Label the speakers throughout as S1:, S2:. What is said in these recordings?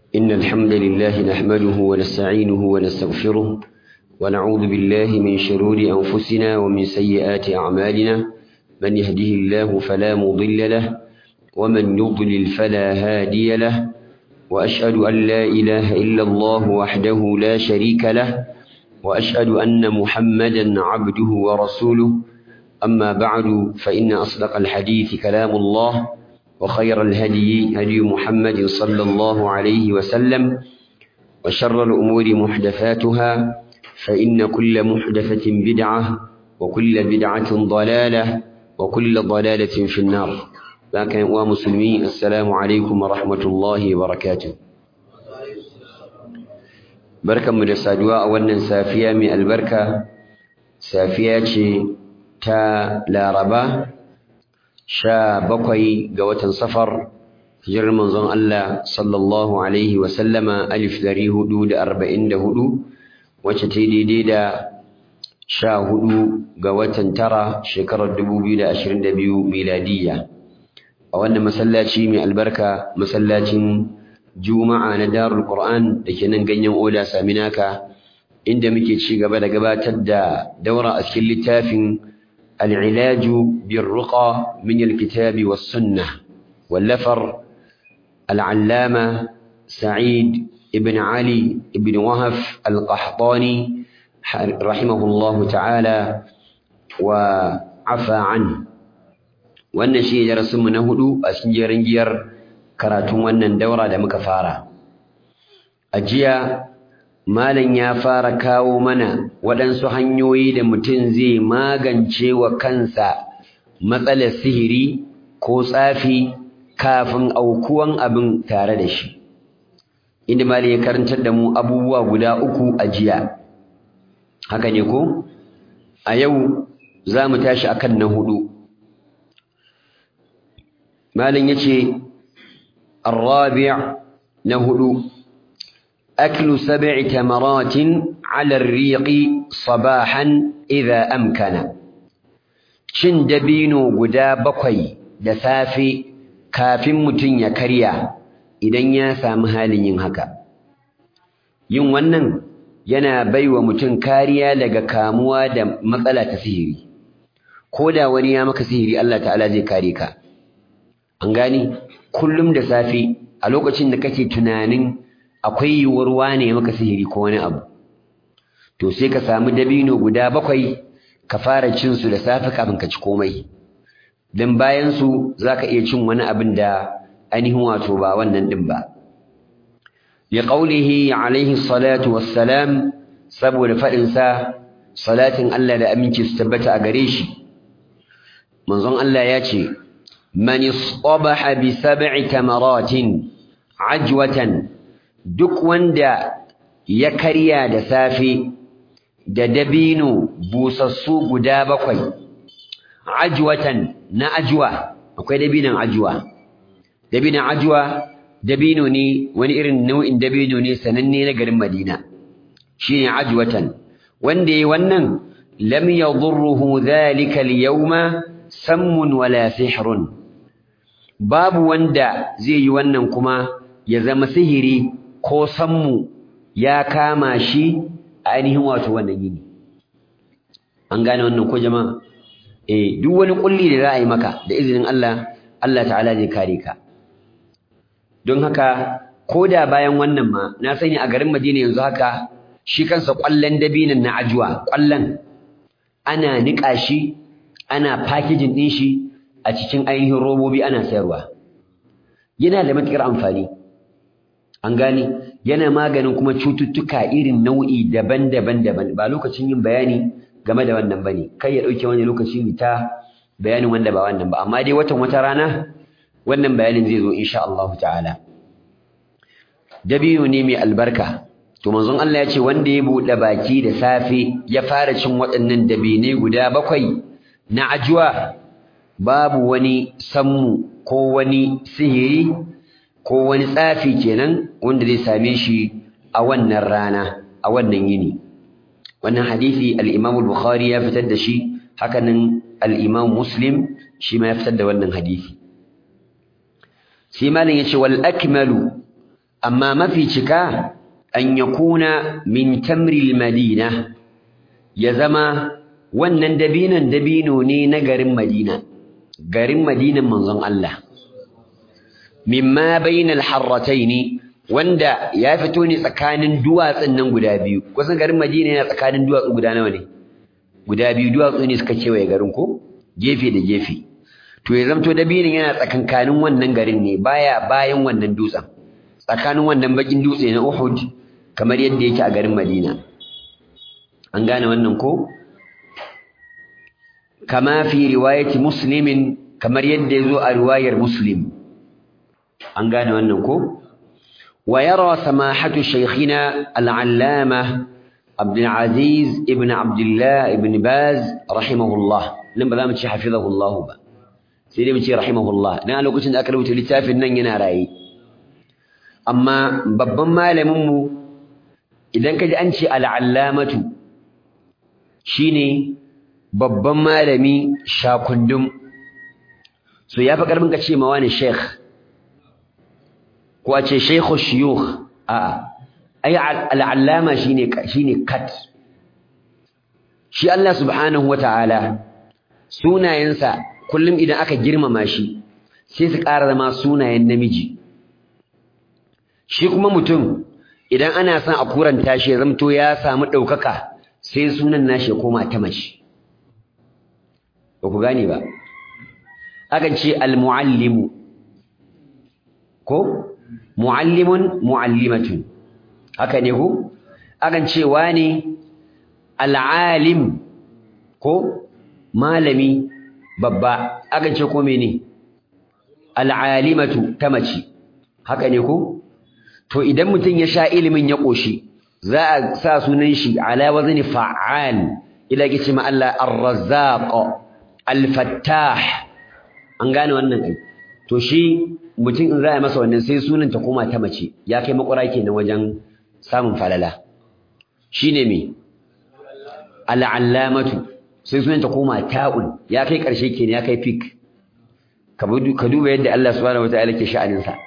S1: إن الحمد لله نحمده ونستعينه ونستغفره ونعوذ بالله من شرور أنفسنا ومن سيئات أعمالنا من يهده الله فلا مضل له ومن يضلل فلا هادي له وأشهد أن لا إله إلا الله وحده لا شريك له وأشهد أن محمدا عبده ورسوله أما بعد فإن أصدق الحديث كلام الله وخير الهدي هدي محمد صلى الله عليه وسلم وشر الأمور محدثاتها فإن كل محدثة بدعة وكل بدعة ضلالة وكل ضلالة في النار لكن ومسلمين السلام عليكم ورحمة الله وبركاته بركة من السادواء wannan safiya mai albarka safiya ce ta laraba sha bakwai ga watan safar hijirar manzon Allah sallallahu alaihi wa sallama alif dari hudu da arba'in da hudu wacce ta daidai da sha hudu ga watan tara shekarar dubu biyu da ashirin da biyu miladiyya a wannan masallaci mai albarka masallacin juma'a na darul qur'an da ke nan ganyen oda saminaka inda muke ci gaba da gabatar da daura a cikin littafin العلاج بالرقى من الكتاب والسنة واللفر العلامة سعيد ابن علي ابن وهف القحطاني رحمه الله تعالى وعفى عنه wannan shi darasin mu na hudu a cikin jerin giyar karatun wannan daura da muka fara a jiya Malam ya fara kawo mana waɗansu hanyoyi da mutum zai magance wa kansa matsalar sihiri ko tsafi kafin aukuwan abin tare da shi. Inda Malam ya karantar da mu abubuwa guda uku a jiya. Haka ne ko? A yau za mu tashi akan na hudu. Malam ya ce, Arrabi' na hudu. أكل سبع تمرات على الريق صباحا إذا أمكن shin dabino guda bakwai da safe kafin mutum ya karya idan ya samu halin yin haka yin wannan yana baiwa mutum kariya daga kamuwa da matsala ta sihiri ko da wani ya maka sihiri Allah ta'ala zai kare ka an gani kullum da safe a lokacin da kake tunanin akwai yiwuwar wane maka sihiri ko wani abu to sai ka samu dabino guda bakwai ka fara cin su da safe kafin ka ci komai dan bayan su zaka iya cin wani abin da ainihin wato ba wannan din ba li qawlihi alayhi salatu wassalam saboda fadin sa salatin Allah da aminci su tabbata a gare shi manzon Allah ya ce man istabaha bi sab'i tamaratin ajwatan duk wanda ya karya da safe da dabino busassu guda bakwai ajwatan na ajwa akwai dabinon ajwa dabinon ajwa dabino ne wani irin nau'in dabino ne sananne na garin Madina shine ajwatan wanda yayi wannan lam yadurruhu dhalika al-yawma sammun wala sihrun babu wanda zai yi wannan kuma ya zama sihiri ko sammu ya kama shi a ainihin wato wannan yini an gane wannan ko jama'a eh duk wani kulli da za a yi maka da izinin Allah Allah ta'ala zai kare ka don haka ko da bayan wannan ma na sani a garin Madina yanzu haka shi kansa kwallon dabinan na ajuwa kwallon ana niƙa shi ana packaging ɗin shi a cikin ainihin robobi ana sayarwa yana da matuƙar amfani an gane yana maganin kuma cututtuka irin nau'i daban-daban daban ba lokacin yin bayani game da wannan bane kai ya dauke wani lokaci mu ta bayanin wanda ba wannan ba amma dai watan wata rana wannan bayanin zai zo insha Allah ta'ala dabiyo ne mai albarka to manzon Allah ya ce wanda ya bude baki da safe ya fara cin waɗannan dabine guda bakwai na ajuwa babu wani sammu ko wani sihiri ko wani tsafi kenan wanda zai same shi a wannan rana a wannan yini wannan hadisi al-Imam al-Bukhari ya fitar da shi hakanan al-Imam Muslim shi ma ya fitar da wannan hadisi sai malam yace wal akmalu amma mafi cika an yakuna min tamri madina ya zama wannan dabinan dabino ne na garin Madina garin Madinan manzon Allah mimma bainal harrataini wanda ya fito ne tsakanin duwatsun nan guda biyu kusan garin Madina yana tsakanin duwatsu guda nawa ne guda biyu duwatsu ne suka kewaye garin ko gefe da gefe to ya zamto dabinin yana tsakankanin wannan garin ne baya bayan wannan dutsen tsakanin wannan bakin dutse na Uhud kamar yadda yake a garin Madina an gane wannan ko kama fi riwayati muslimin kamar yadda yazo a riwayar muslim an gane wannan ko wa yara samahatu shaykhina al-allama عبد العزيز ابن عبد الله ابن باز رحمه الله لما za mu ce حفظه الله ba sai dai mu ce rahimahullah dan a lokacin da aka rubuta littafin nan yana rayi amma babban malamin mu idan kaji an ce al-allamatu shine babban malami shakundum so yafi karbin ka ce ma wani sheikh ko a ce shaykhu shuyukh a'a ai al'allama shine shine kat shi Allah subhanahu wataala sunayensa kullum idan aka girmama shi sai su ƙara zama sunayen namiji shi kuma mutum idan ana son a kuranta shi ya zamto ya samu ɗaukaka sai sunan nashi ya koma ta mace ba ku gane ba akan ce al-muallimu ko muallimun muallimatun haka ne ko akan ce wani al'alim ko malami babba akan ce ko mene al'alimatu ta mace haka ne ko to idan mutum ya sha ilimin ya koshi za a sa sunan shi ala wazni fa'al ila kici ma Allah ar-razzaq al-fattah an gane wannan ai to shi mutum in za a masa wannan sai sunan ta koma ta mace ya kai makura kenan wajen samun falala shine me al'allamatu sai sunan ta koma ta'un ya kai karshe kenan ya kai fik ka duba yadda Allah subhanahu wataala ke sha'anin sa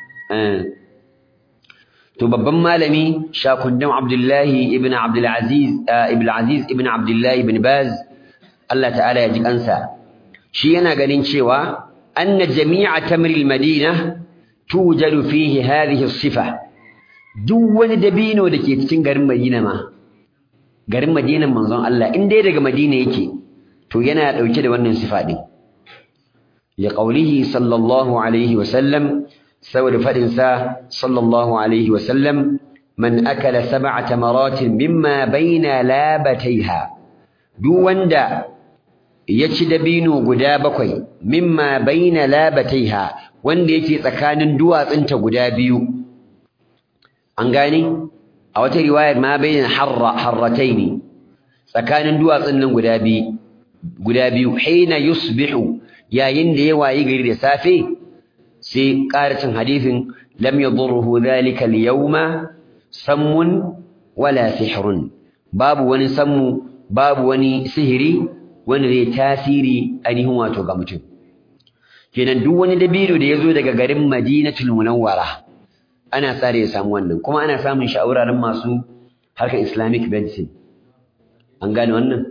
S1: to babban malami shakundam Abdullahi ibn Abdul Aziz ibn Aziz ibn Abdullahi ibn Baz Allah ta'ala ya ji kansa shi yana ganin cewa anna jami'a tamril madina tujadu fihi hadhihi as-sifa duk wani dabino da ke cikin garin Madina ma garin Madinan manzon Allah in dai daga Madina yake to yana dauke da wannan sifa din li qawlihi sallallahu alaihi wa sallam saboda fadin sa sallallahu alaihi wa sallam man akala sab'a tamaratin mimma baina labataiha duk wanda ya ci dabino guda bakwai mimma baina labataiha wanda yake tsakanin duwatsunta guda biyu an gane a wata riwayar ma baina harra harrataini tsakanin duwatsun nan guda biyu guda biyu hina yusbihu yayin da ya wayi gari da safe sai ƙaracin hadisin lam yadurruhu dhalika al-yawma sammun wala sihrun babu wani sammu babu wani sihiri wanda zai tasiri ainihin wato ga mutum kenan duk wani dabino da ya zo daga garin Madinatul Munawwara ana tsare ya samu wannan kuma ana samun shi a wuraren masu harkar Islamic medicine an gane wannan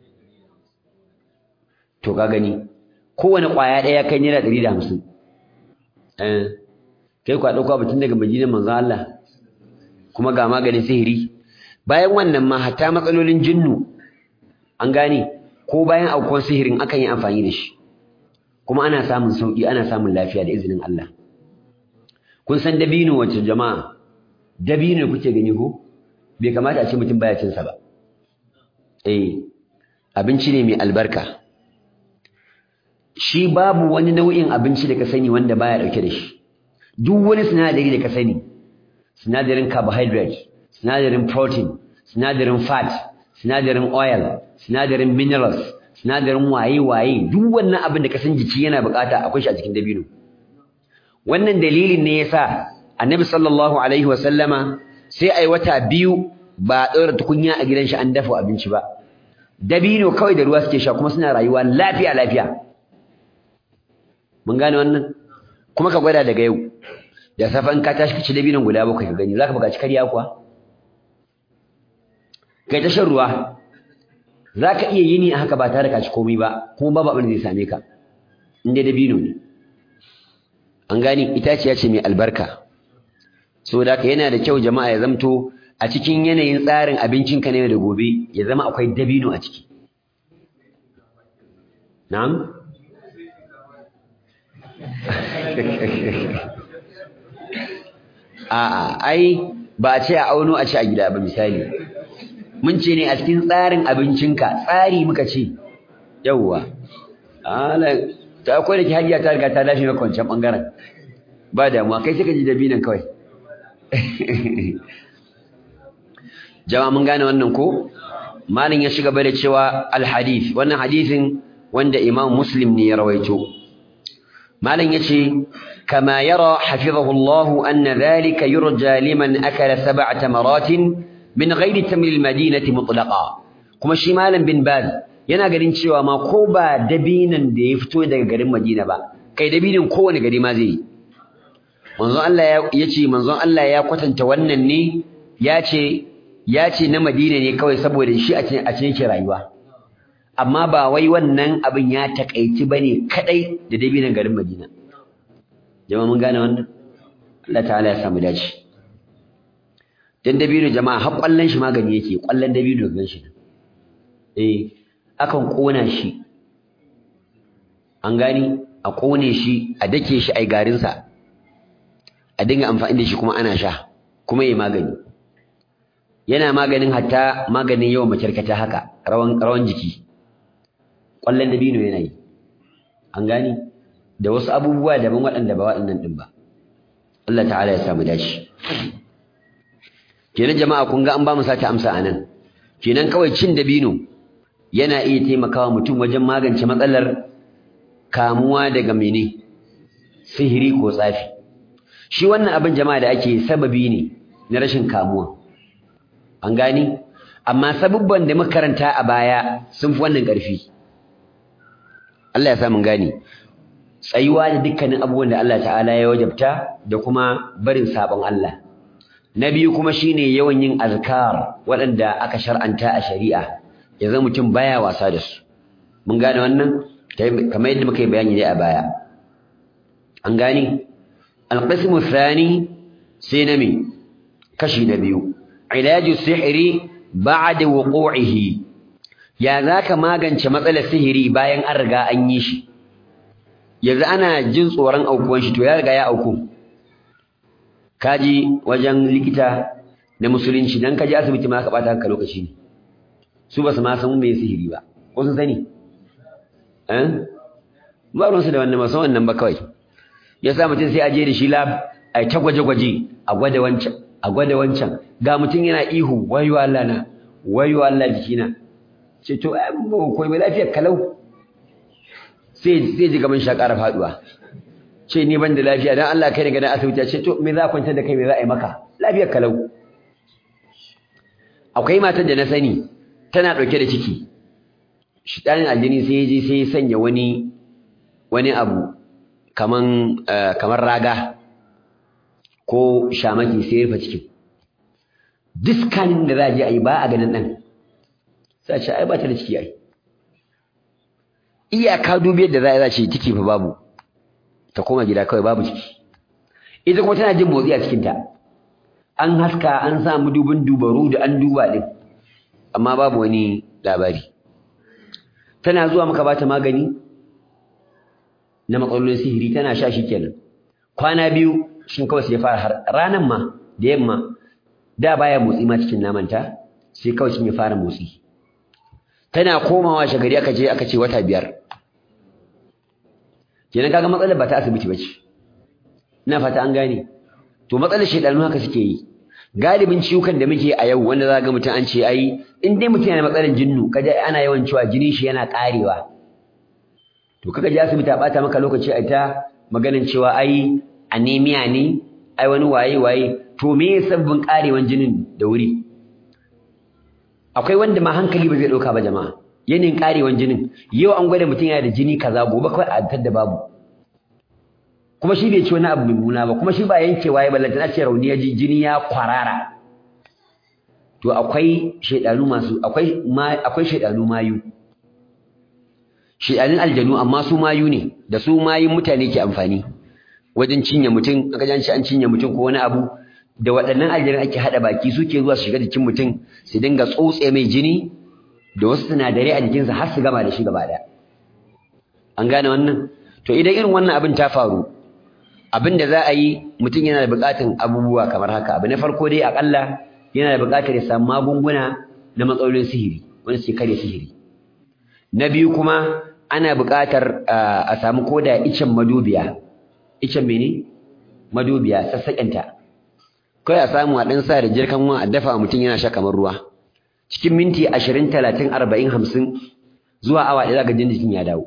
S1: to ka gani kowane ƙwaya ɗaya kai naira ɗari da hamsin eh kai kwa ɗauka batun daga Madinar manzon Allah kuma ga maganin sihiri bayan wannan ma hatta matsalolin jinnu an gane ko bayan aukuwar sihirin akan yi amfani da shi kuma ana samun sauki ana samun lafiya da izinin Allah kun san dabino wacce jama'a dabino kuke gani ko bai kamata a ce mutum baya cin sa ba eh abinci ne mai albarka shi babu wani nau'in abinci da ka sani wanda baya dauke da shi duk wani sinadari da ka sani sinadarin carbohydrate sinadarin protein sinadarin fat sinadarin oil sinadarin minerals sinadarin waye-waye duk wannan abin da ka san jiki yana bukata akwai shi a cikin dabino wannan dalilin ne yasa annabi sallallahu alaihi wa sallama sai ai wata biyu ba ɗora tukunya a gidan shi an dafa abinci ba dabino kawai da ruwa suke sha kuma suna rayuwa lafiya lafiya mun gane wannan kuma ka gwada daga yau da safe in ka tashi ka ci dabinon guda bakwai ka gani zaka buƙaci karya kuwa kai ta shan ruwa zaka iya yini a haka ba tare ka ci komai ba kuma babu abin da zai same ka in dai dabino ne an gani itaciya ce mai albarka saboda haka yana da kyau jama'a ya zamto a cikin yanayin tsarin abincinka na yau da gobe ya zama akwai dabino a ciki na'am a'a ai ba a ce a auno a ci a gida ba misali mun ce ne a cikin tsarin abincinka tsari muka ce yawwa ala ta akwai da ke hajiya ta riga ta lafi maka wancan bangaren ba damuwa kai sai ka ji dabinan kawai jama'a mun gane wannan ko malin ya shiga da cewa alhadith wannan hadisin wanda imam muslim ne ya rawaito malin yace kama yara hafizahu Allah anna dhalika yurja liman akala sab'a tamaratin min ghairi tamr almadinati mutlaqa kuma shi malam bin baz yana ganin cewa ma ko ba dabinan da ya fito daga garin Madina ba kai dabinin kowane gari ma zai yi manzon Allah ya ce manzon Allah ya kwatanta wannan ne ya ce ya ce na Madina ne kawai saboda shi a cikin a cikin rayuwa amma ba wai wannan abin ya takaici bane kadai da dabinan garin Madina jama'a mun gane wannan Allah ta'ala ya samu dace dan dabino jama'a har kwallon shi magani yake kwallon dabino gan shi eh akan kona shi an gani a kone shi a dake shi ai garin sa a dinga amfani da shi kuma ana sha kuma yayi magani yana maganin hatta maganin yawan makyarkata haka rawan rawan jiki kwallon dabino yana yi an gani da wasu abubuwa daban waɗanda ba waɗannan ɗin ba Allah ta'ala ya samu dashi kenan jama'a kun ga an ba mu sata amsa anan kenan kawai cin dabino yana iya taimakawa mutum wajen magance matsalar kamuwa daga mene sihiri ko tsafi shi wannan abin jama'a da ake sababi ne na rashin kamuwa an gani amma sabubban da muka karanta a baya sun fi wannan ƙarfi Allah ya sa mun gane tsayuwa da dukkanin abubuwan da Allah ta'ala ya wajabta da kuma barin sabon Allah na biyu kuma shine yawan yin azkar waɗanda aka shar'anta a shari'a ya zama mutum baya wasa da su mun gane wannan kamar yadda muka yi bayani dai a baya an gane alqismu thani sai na me kashi na biyu ilaju sihiri ba'da wuqu'ihi ya zaka magance matsalar sihiri bayan an riga an yi shi yanzu ana jin tsoron aukuwan shi to ya riga ya auku kaji wajen likita na musulunci dan kaji asibiti ma ka bata hanka lokaci ne su ba su ma san me sihiri ba ko sun sani eh ba ruwansu da wannan ba san wannan ba kawai ya sa mutum sai a je da shi lab a ta gwaje-gwaje a gwada wancan a gwada wancan ga mutum yana ihu wayo Allah na wayo Allah jikina ce to ai ba koyi mai lafiyar kalau sai sai ji gaban shakara faduwa ce ni ban da lafiya dan Allah kai daga nan asibiti ce to me za kwanta da kai me za a yi maka lafiyar kalau akwai matar da na sani tana dauke da ciki shidanin aljini sai ya je sai ya sanya wani wani abu kaman kamar raga ko shamaki sai ya rufe cikin diskanin da za a je a yi ba a ganin ɗan sai a ce ai ba ta da ciki ai iyaka dubi yadda za a yi za ce ciki fa babu ta koma gida kawai babu ciki ita kuma tana jin motsi a cikinta an haska an sa dubin dubaru da an duba ɗin amma babu wani labari tana zuwa maka bata magani na matsalolin sihiri tana sha shi kenan kwana biyu shin kawai sai ya fara har ranan ma da yamma da baya motsi ma cikin namanta sai kawai shin ya fara motsi tana komawa shagari aka je aka ce wata biyar kenan kaga matsalar ba ta asibiti bace ina fata an gane to matsalar shedanu haka suke yi galibin ciwukan da muke a yau wanda za ga mutum an ce ai in dai mutum yana matsalar jinnu kaje ana yawan cewa jinin shi yana karewa to kaga je asibiti a bata maka lokaci a ta maganin cewa ai anemia ne ai wani waye waye to me sabbin karewan jinin da wuri akwai wanda ma hankali ba zai dauka ba jama'a yanin karewan jinin yau an gwada mutum yana da jini kaza gobe kawai a tar da babu kuma shi bai ci wani abu mummuna ba kuma shi ba yankewa ya ballanta na ce rauni ya ji jini ya kwarara to akwai shaidanu masu akwai akwai shaidanu mayu shaidanun aljanu amma su mayu ne da su mayun mutane ke amfani wajen cinye mutum aka janci an cinye mutum ko wani abu da waɗannan aljanun ake haɗa baki suke zuwa su shiga jikin mutum su dinga tsotse mai jini da wasu sinadarai a jikinsa har su gama da shi gaba ɗaya an gane wannan to idan irin wannan abin ta faru abin da za a yi mutum yana da buƙatar abubuwa kamar haka abu na farko dai aƙalla yana da buƙatar ya samu magunguna na matsalolin sihiri wanda suke kare sihiri na biyu kuma ana buƙatar a samu koda icen madubiya icen mene madubiya sassaƙenta kai a samu a ɗan sa da jirkan wa a dafa mutum yana sha kamar ruwa cikin minti ashirin talatin arba'in hamsin zuwa awa ɗaya zaka jin jikin ya dawo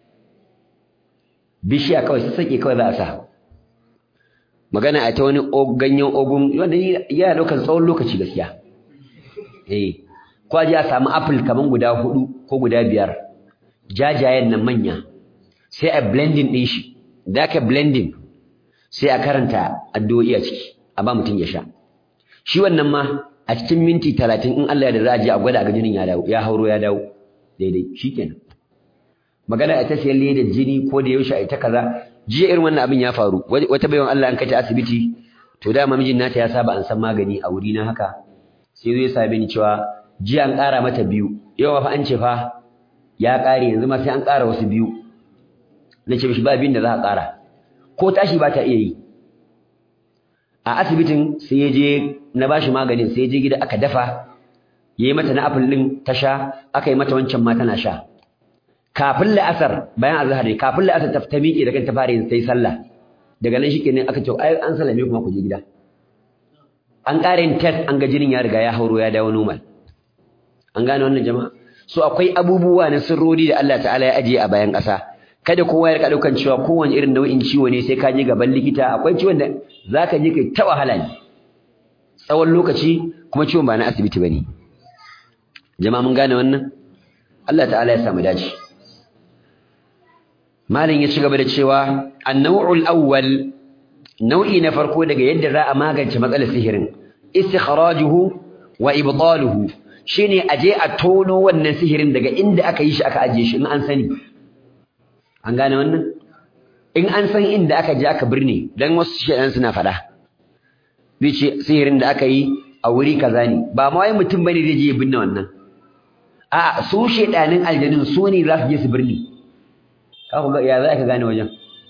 S1: bishiya kawai sassaƙe kawai za a sa magana a ta wani ganyen ogun wanda yana ɗaukar tsawon lokaci gaskiya eh ko a je a samu apple kaman guda hudu ko guda biyar jajayen nan manya sai a blending ɗin shi da ka blending sai a karanta addu'o'i a ciki a ba mutum ya sha shi wannan ma a cikin minti talatin in Allah ya da za a je a gwada a ga jinin ya dawo ya hauro ya dawo daidai shikenan magana a ta siyan ledar jini ko da yaushe a ita kaza jiya irin wannan abin ya faru wata baiwan Allah an kai ta asibiti to dama mijin nata ya saba an san magani a wuri na haka sai zai same ni cewa jiya an ƙara mata biyu yau fa an ce fa ya ƙare yanzu ma sai an ƙara wasu biyu na ce mishi ba biyun da za a ƙara ko tashi ba ta iya yi a asibitin sai ya je na bashi maganin sai ya je gida aka dafa ya yi mata na apple ɗin ta sha aka yi mata wancan ma tana sha kafin la'asar bayan azhar ne kafin la'asar ta ta miƙe da kanta fara yin sai sallah daga nan shikenan aka ce ai an sallame kuma ku je gida an ƙara yin test an ga jinin ya riga ya hauro ya dawo normal an gane wannan jama'a so akwai abubuwa na sirrori da Allah ta'ala ya ajiye a bayan ƙasa kada kowa ya rika daukan cewa kowane irin nau'in ciwo ne sai ka je gaban likita akwai ciwon da zaka je kai ta wahala ne tsawon lokaci kuma ciwon ba na asibiti bane jama'a mun gane wannan Allah ta'ala ya samu dace malin ya ci gaba da cewa an-naw'ul awwal nau'i na farko daga yadda za a magance matsalar sihirin istikhrajuhu wa ibtaluhu shine aje a tono wannan sihirin daga inda aka yi shi aka ajiye shi in an sani an gane wannan in an san inda aka je aka birne dan wasu shedan suna faɗa zai ce sihirin da aka yi a wuri kaza ne ba ma wai mutum bane zai je ya binne wannan a su shedanin aljanun su ne za su je su birni ka ku ga ya za ka gane wajen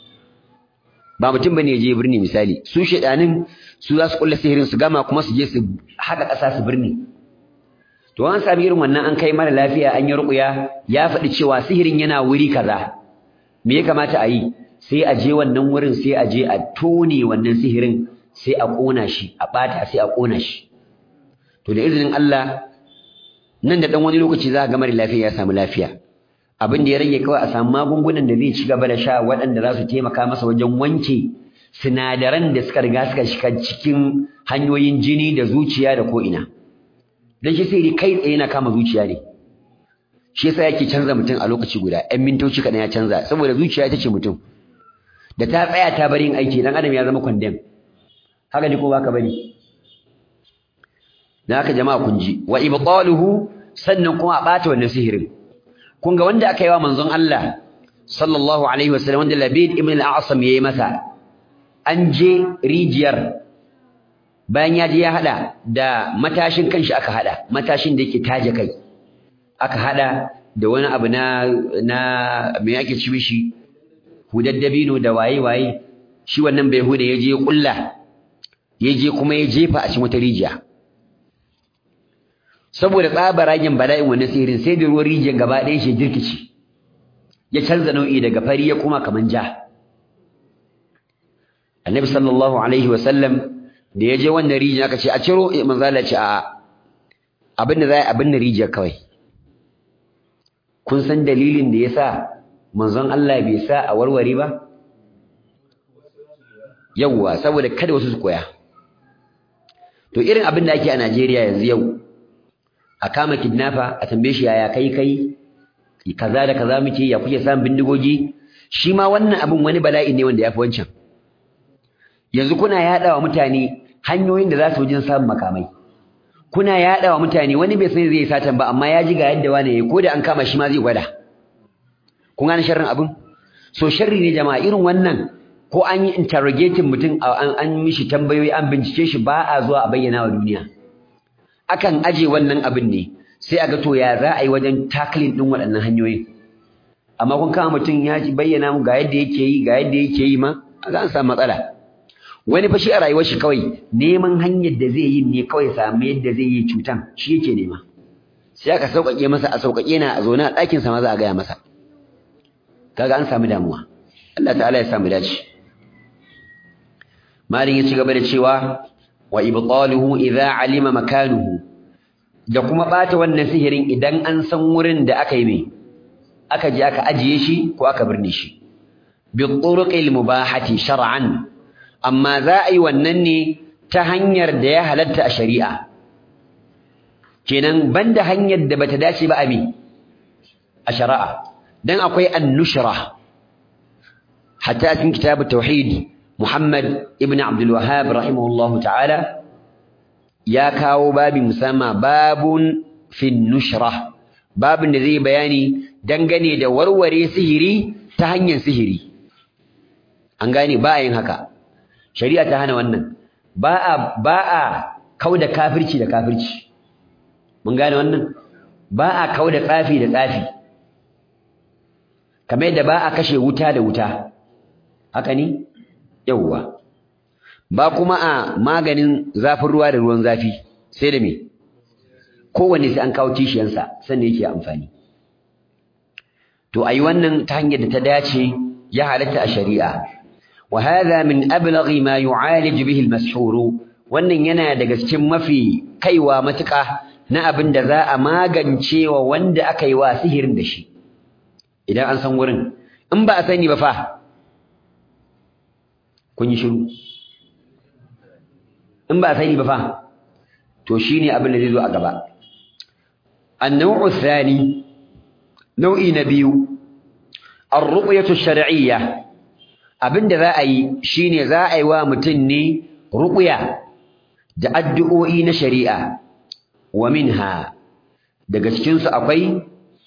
S1: ba mutum bane ya je birni misali su shedanin su za su kulla sihirin su gama kuma su je su haka ƙasa su birni to an sami irin wannan an kai mara lafiya an yi ruƙuya ya faɗi cewa sihirin yana wuri kaza me ya kamata a yi sai a je wannan wurin sai a je a tone wannan sihirin sai a ƙona shi a ɓata sai a ƙona shi to da izinin Allah nan da ɗan wani lokaci za ga mara lafiya ya samu lafiya abin da ya rage kawai a samu magungunan da zai ci gaba da sha waɗanda za su taimaka masa wajen wanke sinadaran da suka riga suka shiga cikin hanyoyin jini da zuciya da ko'ina dan shi sai kai tsaye na kama zuciya ne shi yasa yake canza mutum a lokaci guda ɗan mintoci kaɗan ya canza saboda zuciya ita ce mutum da ta tsaya ta bari yin aiki dan adam ya zama condemn haka ne ko baka bari dan haka jama'a kun ji wa ibtaluhu sannan kuma a bata wannan sihirin kun ga wanda aka yi wa manzon Allah sallallahu alaihi wasallam wanda Labid ibn al-A'sam yayi masa an je rijiyar bayan ya je ya hada da matashin kanshi aka hada matashin da yake taje kai aka hada da wani abu na na me yake ci mishi hudaddabino da waye waye shi wannan bai huda ya je ya kulla ya je kuma ya jefa a cikin wata rijiya saboda tsabaragen bala'in wannan sihirin sai da ruwan rijiyar gaba ɗaya shi jirkici ya canza nau'i daga fari ya kuma kaman ja annabi sallallahu alaihi wa sallam da ya je wannan rijiyar aka ce a ciro manzo Allah ce a'a abin da zai abin da rijiyar kawai kun san dalilin da yasa manzon Allah bai sa a warware ba yawwa saboda kada wasu su koya to irin abin da ake a Najeriya yanzu yau a kama kidnapper a tambaye shi yaya kai kai kaza da kaza muke ya kuke samun bindigogi shi ma wannan abin wani bala'i ne wanda yafi wancan yanzu kuna yaɗa wa mutane hanyoyin da za su wajen samun makamai kuna yaɗa wa mutane wani bai san zai satan ba amma ya ji ga yadda wani yayi ko da an kama shi ma zai gwada kun gane sharrin abin so sharri ne jama'a irin wannan ko an yi interrogating mutum an an mishi tambayoyi an bincike shi ba a zuwa a bayyana wa duniya akan aje wannan abin ne sai a ga to ya za a yi wajen tackling din waɗannan hanyoyin amma kun kama mutum ya bayyana mu ga yadda yake yi ga yadda yake yi ma ga an samu matsala wani fa shi a rayuwar shi kawai neman hanyar da zai yi ne kawai samu yadda zai yi cutan shi yake nema sai aka sauƙaƙe masa a sauƙaƙe na a zaune a ɗakin sa ma za a gaya masa kaga an samu damuwa Allah ta'ala ya samu dace malin ya ci gaba da cewa wa ibtaluhu idza alima makanuhu da kuma bata wannan sihirin idan an san wurin da aka yi mai aka je aka ajiye shi ko aka birne shi bi turuqil mubahati shar'an amma za a yi wannan ne ta hanyar da ya halatta a shari'a kenan banda hanyar da bata dace ba abi a shari'a dan akwai an-nushra hatta a cikin kitabut tauhid Muhammad ibn Abdul Wahhab rahimahullahu ta'ala ya kawo babin musamman babun fi nushra babin da zai bayani dangane da warware sihiri ta hanyar sihiri an gane ba a yin haka shari'a ta hana wannan ba a ba a kauda kafirci da kafirci mun gane wannan ba a kauda tsafi da tsafi kamar yadda ba a kashe wuta da wuta haka ne yawwa ba kuma a maganin zafin ruwa da ruwan zafi sai da me kowanne sai an kawo kishiyansa sannan yake amfani to ayi wannan ta hanyar da ta dace ya halatta a shari'a wa hadha min ablaghi ma yu'alij bihi al-mashhur wannan yana daga cikin mafi kaiwa matuƙa na abin da za a magance wa wanda aka yi wa sihirin da shi idan an san wurin in ba a sani ba fa kun yi shiru in ba a sani ba fa to shine abin da zai zo a gaba النوع الثاني نوع نبيو الرقية الشرعية abin da za a yi shine za a yi wa mutum ne ruqya da addu'o'i na shari'a wa minha daga cikin su akwai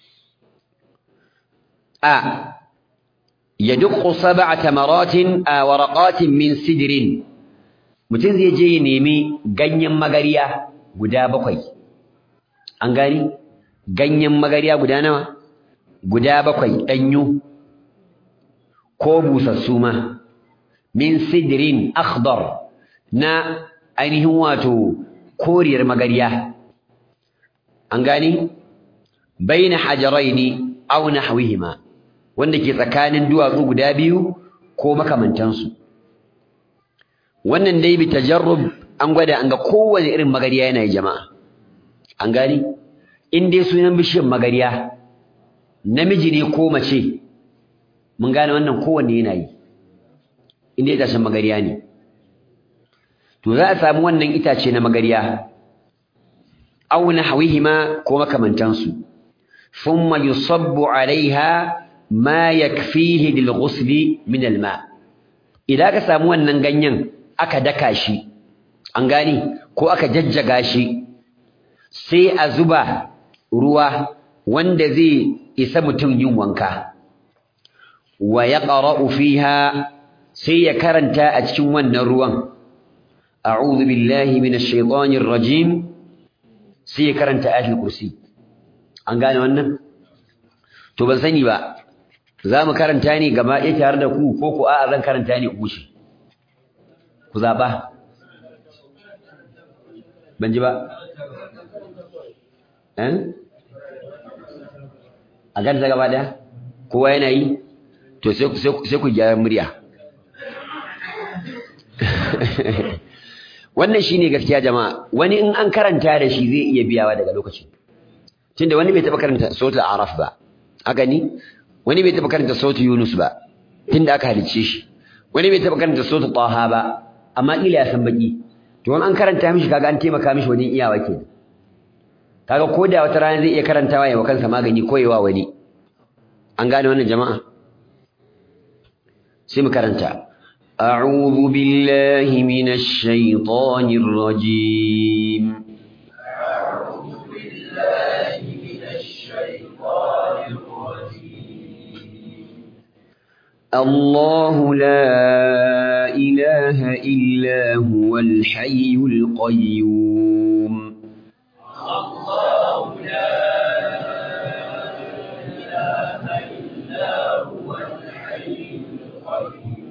S1: a yadqu sab'a tamaratin a waraqatin min sidrin mutum zai je ya nemi ganyen magariya guda bakwai an gani ganyen magariya guda nawa guda bakwai danyu ko busassu ma min sidrin akhdar na ainihin wato koriyar magariya an gani baina hajaraini aw nahwihima wanda ke tsakanin duwatsu guda biyu ko makamantansu wannan dai bi tajarrub an gwada an ga kowane irin magariya yana yi jama'a an gani in dai sunan bishiyar magariya namiji ne ko mace mun gane wannan kowanne yana yi in dai tashin magariya ne to za a samu wannan itace na magariya aw nahwihima ko makamantansu thumma yusabbu alaiha ma yakfihi lil ghusli min al ma idan ka samu wannan ganyen aka daka shi an gane ko aka jajjaga shi sai a zuba ruwa wanda zai isa mutum yin wanka wa yaqra'u fiha sai ya karanta a cikin wannan ruwan a'udhu billahi minash shaitanir rajim sai ya karanta ayatul kursi an gane wannan to ban sani ba za mu karanta ne gaba ɗaya tare da ku ko ku a'a zan karanta ne ku wuce ku zaɓa ban ji ba a ganta gaba ɗaya kowa yana yi to sai ku gyara murya wannan shine gaskiya jama'a wani in an karanta da shi zai iya biyawa daga lokacin tunda wani bai taɓa karanta sautul araf ba haka ni wani bai taɓa karanta sautul yunus ba tunda aka halicce shi wani bai taɓa karanta sautul taha ba amma kila ya san baki to an karanta mishi kaga an taimaka mishi wajen iyawa ke kaga ko da wata rana zai iya karantawa ya wa kansa magani ko yawa wani an gane wannan jama'a sai mu karanta أعوذ بالله من الشيطان الرجيم
S2: أعوذ بالله من الشيطان الرجيم
S1: الله لا إله إلا هو الحي القيوم
S2: الله لا إله إلا هو الحي القيوم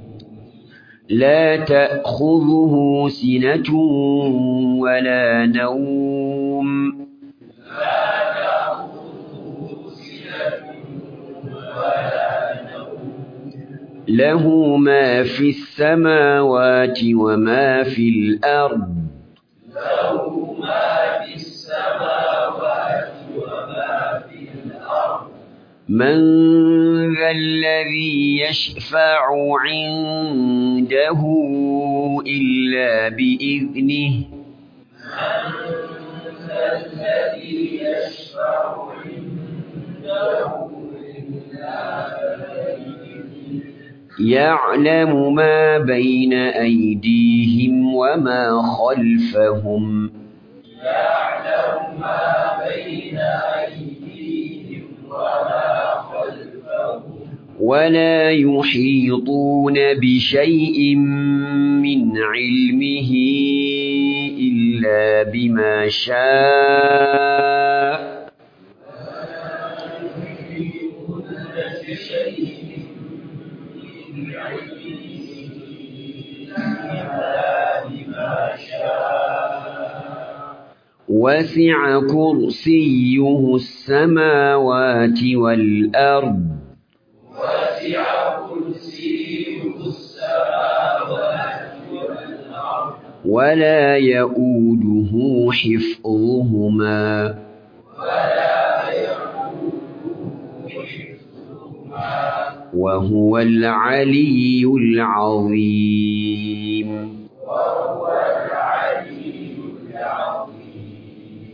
S1: لا تأخذه سنة ولا نوم
S2: لا تأخذه سنة ولا نوم
S1: له ما في السماوات وما في الأرض
S2: له ما في السماوات وما في الأرض
S1: من ذا الذي يشفع عنده إلا بإذنه
S2: الذي يشفع عنده إلا بإذنه
S1: يعلم ما بين أيديهم وما خلفهم
S2: يعلم ما بين أيديهم وما خلفهم
S1: ولا يحيطون بشيء من علمه إلا بما شاء
S2: يحيطون بشيء من علمه إلا بما شاء
S1: وسع كرسيه السماوات والأرض
S2: وسع كرسيه السماوات والأرض
S1: ولا يؤوده حفظهما
S2: ولا يؤوده حفظهما
S1: وهو العلي العظيم
S2: وهو العلي العظيم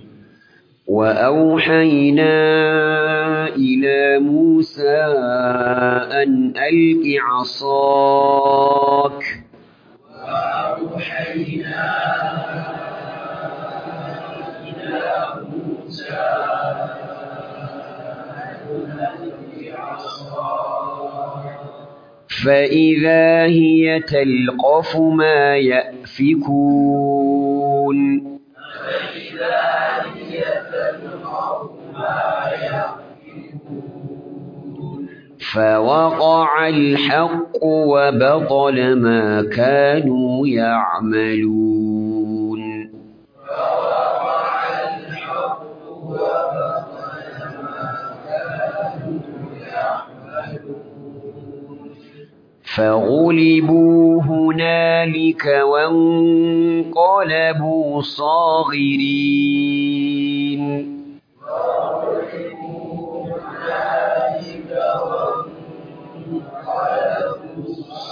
S1: وأوحينا إلى موسى أن ألق عصاك
S2: وأوحينا إلى موسى أن ألق عصاك
S1: فإذا هي تلقف ما يأفكون
S2: فإذا هي تلقف ما يأفكون
S1: فوقع الحق وبطل ما كانوا يعملون
S2: فوقع الحق وبطل ما كانوا يعملون
S1: فغلبوا هنالك وانقلبوا صاغرين
S2: هنالك وانقلبوا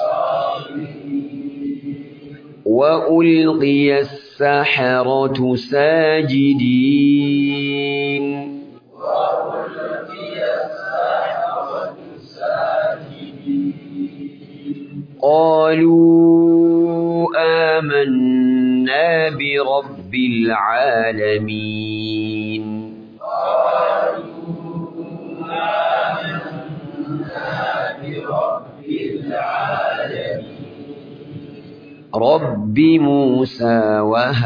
S2: صاغرين
S1: وألقي السحرة ساجدين
S2: وألقي السحرة ساجدين
S1: قالوا آمنا برب العالمين
S2: برب العالمين
S1: رب موسى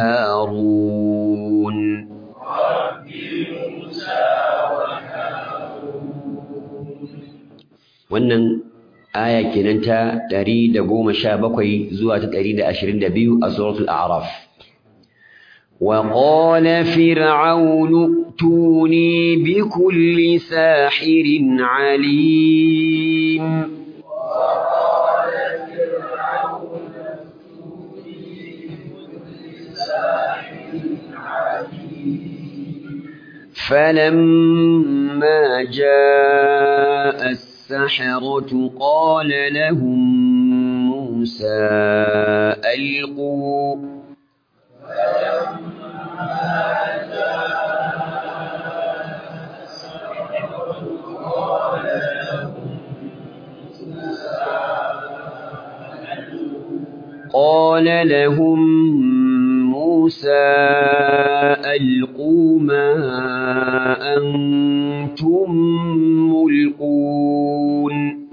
S1: وهارون
S2: رب موسى
S1: wannan aya kenan ta 117 zuwa ta 122 a suratul a'raf wa qala fir'aunu tuni bi kulli sahirin alim
S2: وقال فرعون ائتوني بكل ساحر عليم
S1: فلما جاء السحرة قال لهم موسى ألقوا قال لهم موسى ألقوا ما أنتم ملقون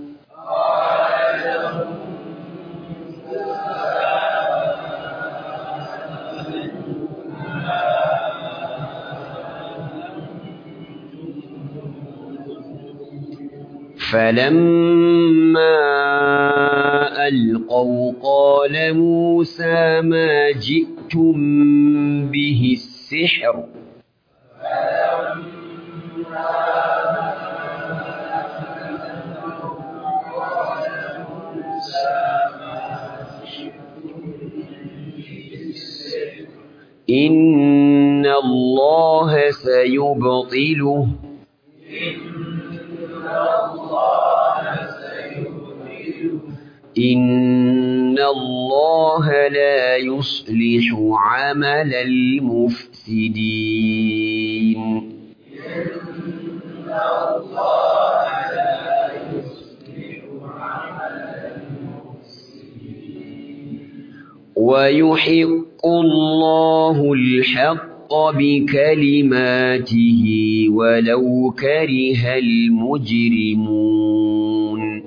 S1: فلما ألقوا قال موسى ما جئتم به السحر إن الله سيبطله إن الله لا يصلح عمل المفسدين ويحق الله الحق بكلماته ولو كره المجرمون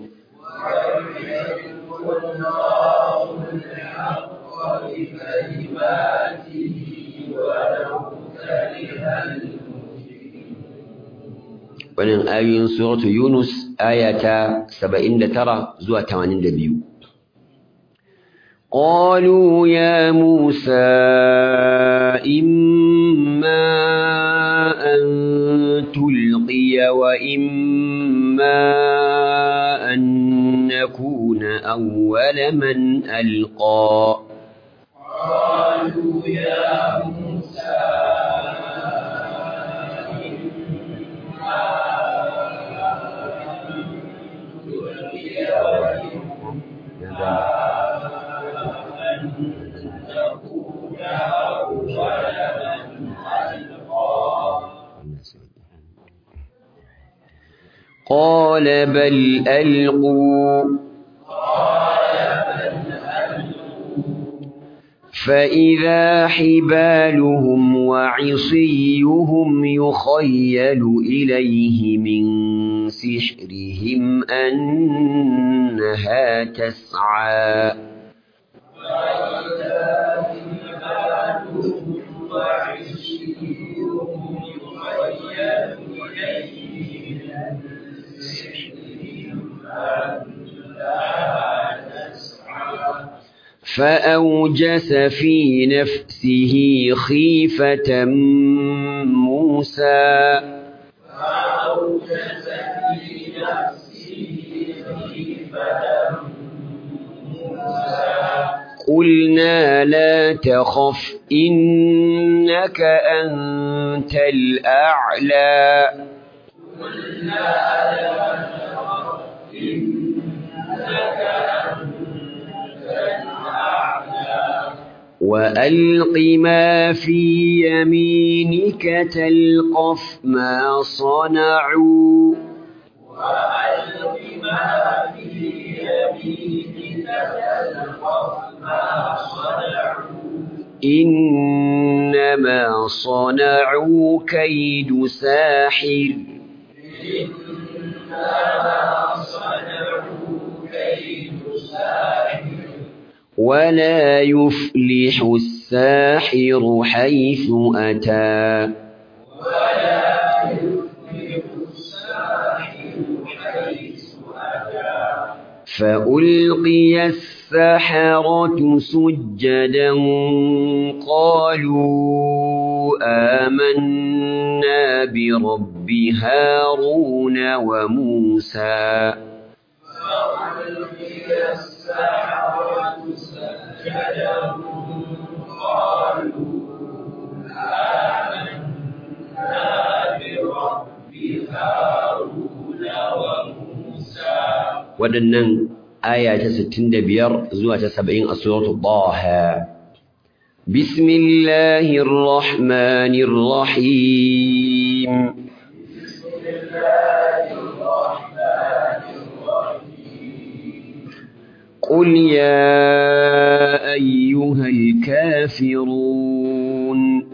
S1: wannan ayoyin suratu Yunus aya ta 79 zuwa 82 قالوا يا موسى إما أن تلقي وإما أن نكون أول من ألقى
S2: قالوا يا موسى
S1: قال بل ألقوا فإذا حبالهم وعصيهم يخيل إليه من سحرهم أنها تسعى فأوجس في نفسه خيفة موسى
S2: فأوجس في نفسه خيفة موسى
S1: قلنا لا تخف إنك أنت الأعلى
S2: قلنا لا تخف إنك أنت الأعلى
S1: وألق ما في يمينك تلقف ما صنعوا
S2: وألق ما في يمينك تلقف ما صنعوا
S1: إنما صنعوا كيد ساحر
S2: إنما صنعوا كيد ساحر
S1: ولا يفلح الساحر حيث أتى
S2: ولا يفلح الساحر حيث أتى
S1: فألقي السحرة سجدا قالوا آمنا برب هارون وموسى
S2: فألقي السحرة سجدا قالوا آمنا برب هارون وموسى
S1: waɗannan aya ta 65 zuwa ta 70 a suratul Taha Bismillahir Rahmanir Rahim
S2: بسم الله الرحمن الرحيم
S1: قل يا أيها الكافرون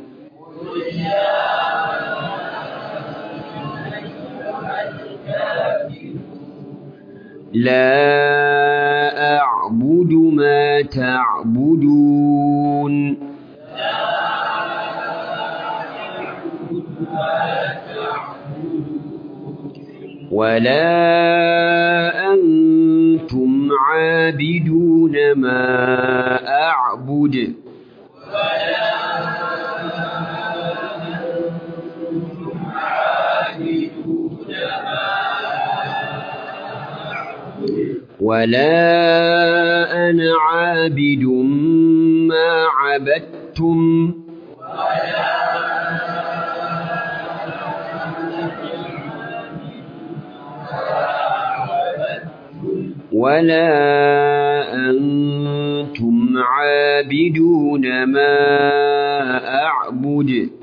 S1: لا أعبد ما تعبدون ولا أنتم عابدون ما أعبد ولا أنا عابد ما عبدتم ولا أنتم عابدون ما أعبد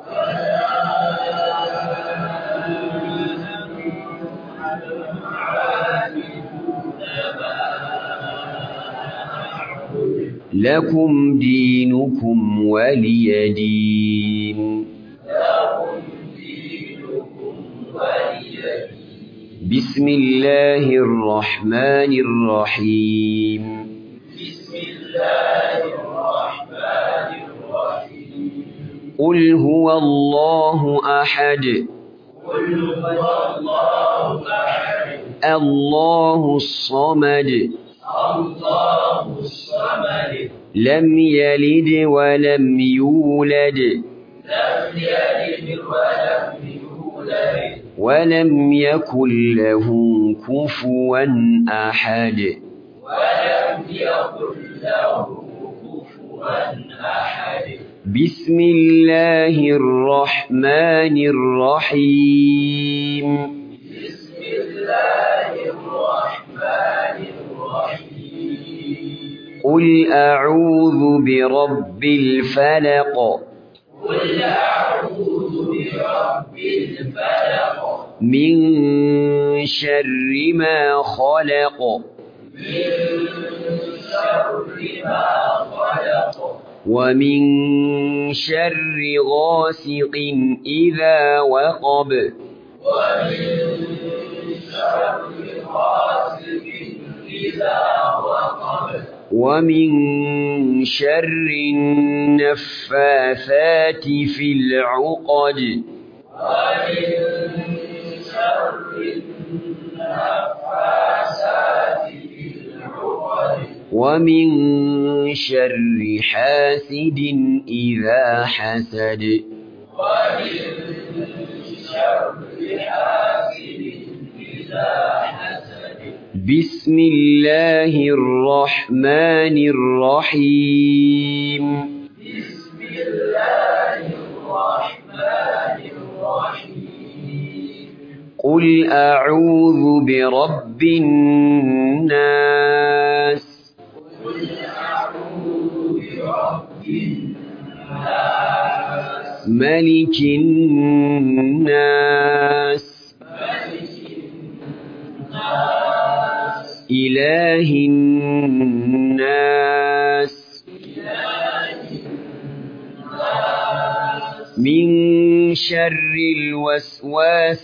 S1: لكم دينكم ولي دين بسم الله الرحمن الرحيم
S2: بسم الله الرحمن الرحيم
S1: قل هو الله أحد
S2: قل هو الله أحد
S1: الله الصمد
S2: الله الصمد
S1: لم يلد ولم يولد
S2: لم يلد ولم يولد
S1: ولم يكن له كفوا أحد
S2: ولم يكن له كفوا أحد
S1: بسم الله الرحمن الرحيم
S2: بسم الله الرحمن الرحيم
S1: قل أعوذ برب الفلق
S2: قل أعوذ برب الفلق
S1: من شر ما خلق
S2: من شر ما خلق
S1: ومن شر غاسق إذا وقب
S2: ومن شر غاسق إذا وقب
S1: ومن شر النفاثات في العقد
S2: ومن شر النفاسات في العقد
S1: ومن شر حاسد إذا حسد
S2: ومن شر حاسد إذا حسد
S1: بسم الله الرحمن الرحيم
S2: بسم الله الرحمن الرحيم
S1: قل أعوذ برب الناس
S2: قل أعوذ برب الناس
S1: ملك الناس
S2: ملك الناس
S1: إله الناس
S2: إله الناس
S1: من شر الوسواس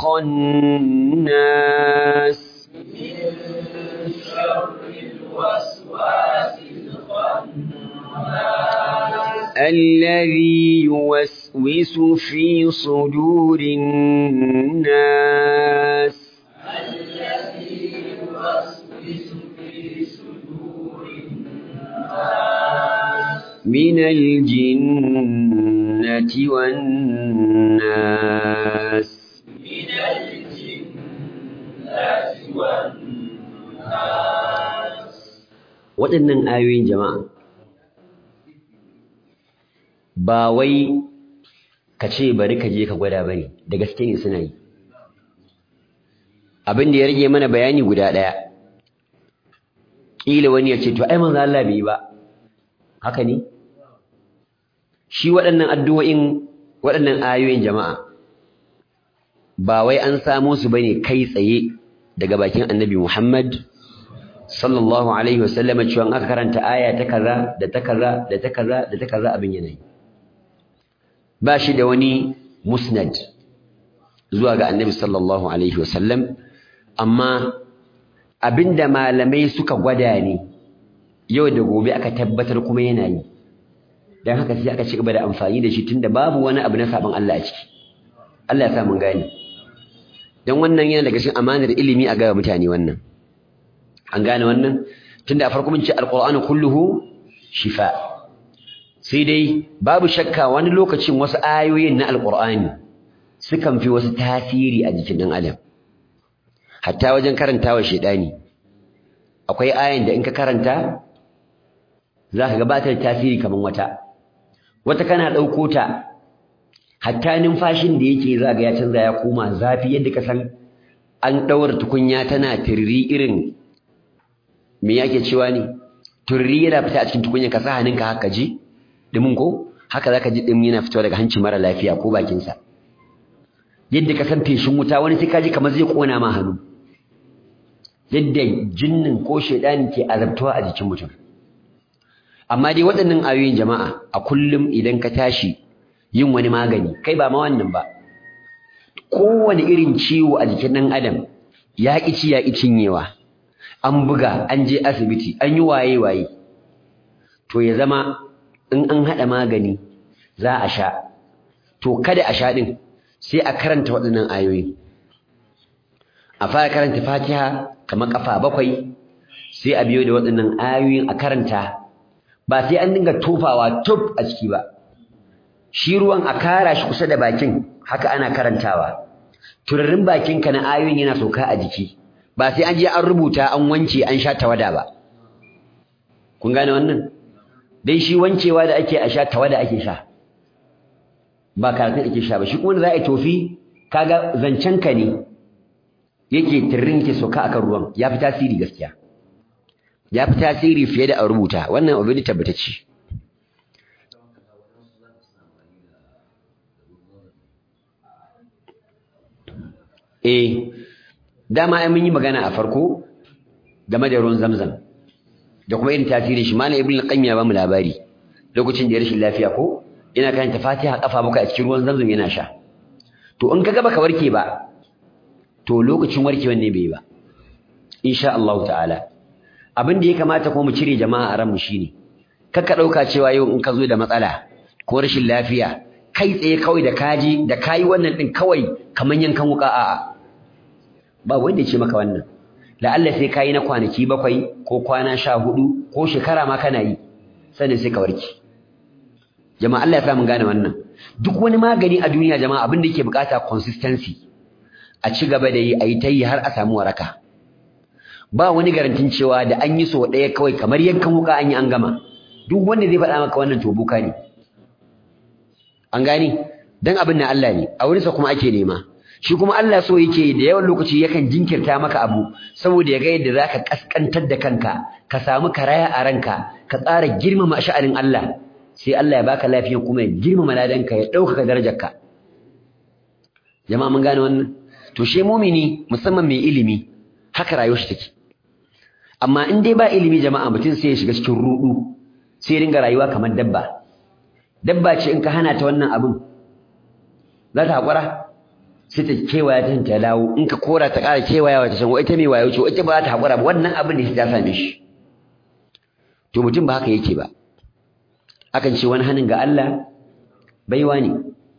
S1: الخناس
S2: من شر الوسواس الخناس
S1: الذي يوسوس في صدور الناس
S2: الذي يوسوس في صدور الناس
S1: من الجنة والناس
S2: من الجنة والناس
S1: waɗannan ayoyin jama'a ba wai ka ce bari ka je ka gwada bane da gaske ne suna yi abin da ya rage mana bayani guda ɗaya ƙila wani ya ce to ai manzo Allah bai yi ba haka ne shi waɗannan addu'o'in waɗannan ayoyin jama'a ba wai an samo su bane kai tsaye daga bakin annabi Muhammad sallallahu alaihi wasallam cewa aka karanta aya ta kaza da ta kaza da ta kaza da ta kaza abin yanayi ba shi da wani musnad zuwa ga annabi sallallahu alaihi wasallam amma abinda malamai suka gwada ne yau da gobe aka tabbatar kuma yana yi dan haka sai aka ci gaba da amfani da shi tunda babu wani abu na sabon Allah a ciki Allah ya sa mun gane dan wannan yana daga cikin amanar ilimi a ga mutane wannan an gane wannan tunda a farko mun ce alqur'anu kulluhu shifa sai dai babu shakka wani lokacin wasu ayoyin na alqur'ani sukan fi wasu tasiri a jikin dan adam hatta wajen karantawa shedani akwai ayan da in ka karanta zaka gabatar tasiri kaman wata wata kana dauko ta hatta numfashin da yake zaga ya canza ya koma zafi yadda ka san an daura tukunya tana tirri irin me yake cewa ne turri yana fita a cikin tukunya ka sa hannunka haka ji dimin ko haka zaka ji dimin yana fitowa daga hancin mara lafiya ko bakin sa yadda ka san feshin wuta wani sai ka ji kamar zai kona ma hannu yadda jinnin ko shedani ke azabtuwa a jikin mutum amma dai waɗannan ayoyin jama'a a kullum idan ka tashi yin wani magani kai ba ma wannan ba kowane irin ciwo a jikin ɗan adam ya ƙi ci ya ƙi cinyewa an buga an je asibiti an yi waye waye to ya zama in an haɗa magani za a sha to kada a sha ɗin sai a karanta waɗannan ayoyi a fara karanta fatiha kamar ƙafa bakwai sai a biyo da waɗannan ayoyin a karanta ba sai an dinga tofawa tuf a ciki ba shi ruwan a kara shi kusa da bakin haka ana karantawa turarin bakinka na ayoyin yana sauka a jiki ba sai an je an rubuta an wanke an sha tawada ba kun gane wannan dai shi wancewa da ake a sha tawada ake sha ba karatun ake sha ba shi kuma da za a yi tofi kaga zancen ka ne yake tirrin ke sauka akan ruwan ya fi tasiri gaskiya ya fi tasiri fiye da a rubuta wannan abu ne tabbatacce eh dama ai mun yi magana a farko game da ruwan zamzam da kuma irin tasirin shi malam ibnu qayyim ya ba mu labari lokacin da ya rashin lafiya ko ina karanta fatiha kafa bakwai a cikin ruwan zamzam yana sha to in kaga baka warke ba to lokacin warkewan ne bai ba insha Allah ta'ala abin da ya kamata ko mu cire jama'a a ranmu shine kakka dauka cewa yau in ka zo da matsala ko rashin lafiya kai tsaye kawai da kaji da kayi wannan din kawai kaman yankan wuka a'a ba wanda ya ce maka wannan la'alla sai kayi na kwanaki bakwai ko kwana sha hudu ko shekara ma kana yi sannan sai ka warke jama'a Allah ya sa mun gane wannan duk wani magani a duniya jama'a abin da yake bukata consistency a ci gaba da yi a yi ta yi har a samu waraka ba wani garantin cewa da an yi so ɗaya kawai kamar yankan wuka an yi an gama duk wanda zai faɗa maka wannan to buka ne an gane dan abin na Allah ne a wurinsa kuma ake nema shi kuma Allah so yake da yawan lokaci yakan jinkirta maka abu saboda ya ga yadda zaka kaskantar da kanka ka samu karaya a ranka ka tsara girmama sha'anin Allah sai Allah ya baka lafiya kuma ya girmama ladanka ya ɗaukaka darajarka jama'a mun gane wannan to shi mumini musamman mai ilimi haka rayuwar shi take amma in dai ba ilimi jama'a mutum sai ya shiga cikin rudu sai ya dinga rayuwa kamar dabba dabba ce in ka hana ta wannan abin za ta haƙura sai ta kewaya ta ta dawo in ka kora ta ƙara kewayawa ta san ita mai wayo ce ita ba za ta haƙura ba wannan abin da ta same shi to mutum ba haka yake ba akan ce wani hannun ga Allah baiwa ne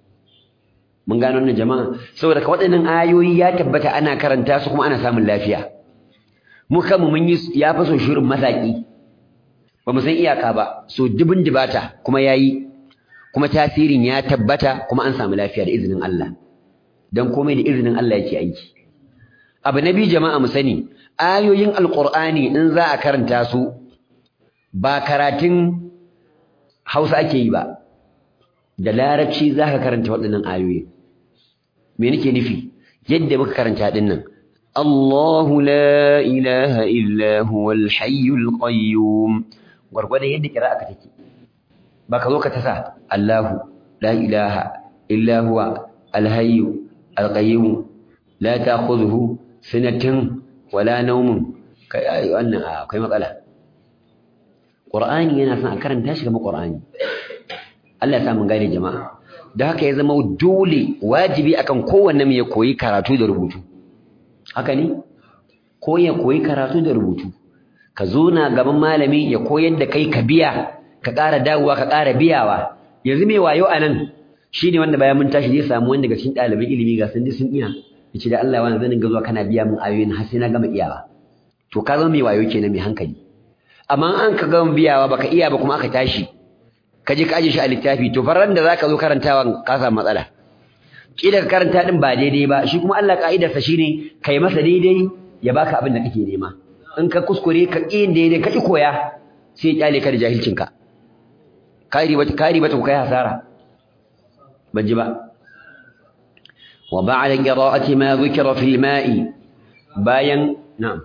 S1: mun gano wannan jama'a saboda ka waɗannan ayoyi ya tabbata ana karanta su kuma ana samun lafiya mu kanmu mun yi ya faso shirin masaki ba mu san iyaka ba so dubin dibata kuma yayi kuma tasirin ya tabbata kuma an samu lafiya da izinin Allah dan komai da izinin Allah yake aiki abu nabi jama'a mu sani ayoyin alqur'ani in za a karanta su ba karatun Hausa ake yi ba da larabci zaka karanta waɗannan ayoyi me nake nufi yadda muka karanta din nan Allahu la ilaha illa huwal hayyul qayyum gurgurda yadda qira'a take ba ka zo ka tasa Allahu la ilaha illa huwa al hayyu al qayyum la ta'khudhuhu sinatun wala nawmun kai ai wannan akwai matsala Qur'ani yana son a karanta shi kamar Qur'ani Allah ya sa mun gane jama'a da haka ya zama dole wajibi akan kowanne mu ya koyi karatu da rubutu haka ne ko ya koyi karatu da rubutu ka zo na gaban malami ya koyar da kai ka biya ka ƙara dawowa ka ƙara biyawa yanzu mai wayo a nan shi ne wanda bayan mun tashi zai samu wanda daga cikin ɗaliban ilimi ga sun ji sun iya ya ce da Allah wani zan dinga zuwa kana biya min ayoyin har sai na gama iyawa to ka zama mai wayo kenan mai hankali amma an ka gama biyawa baka iya ba kuma aka tashi ka je ka aje shi a littafi to faran da zaka zo karantawa ka samu matsala kila ka karanta din ba daidai ba shi kuma Allah ka'idarsa shine kai masa daidai ya baka abin da kake nema in ka kuskure ka ƙi daidai ka ƙi koya sai ya kyale ka da jahilcinka kari bata kari bata ku kai hasara ban ji ba wa ba'da qira'ati ma dhukira fil ma'i bayan na'am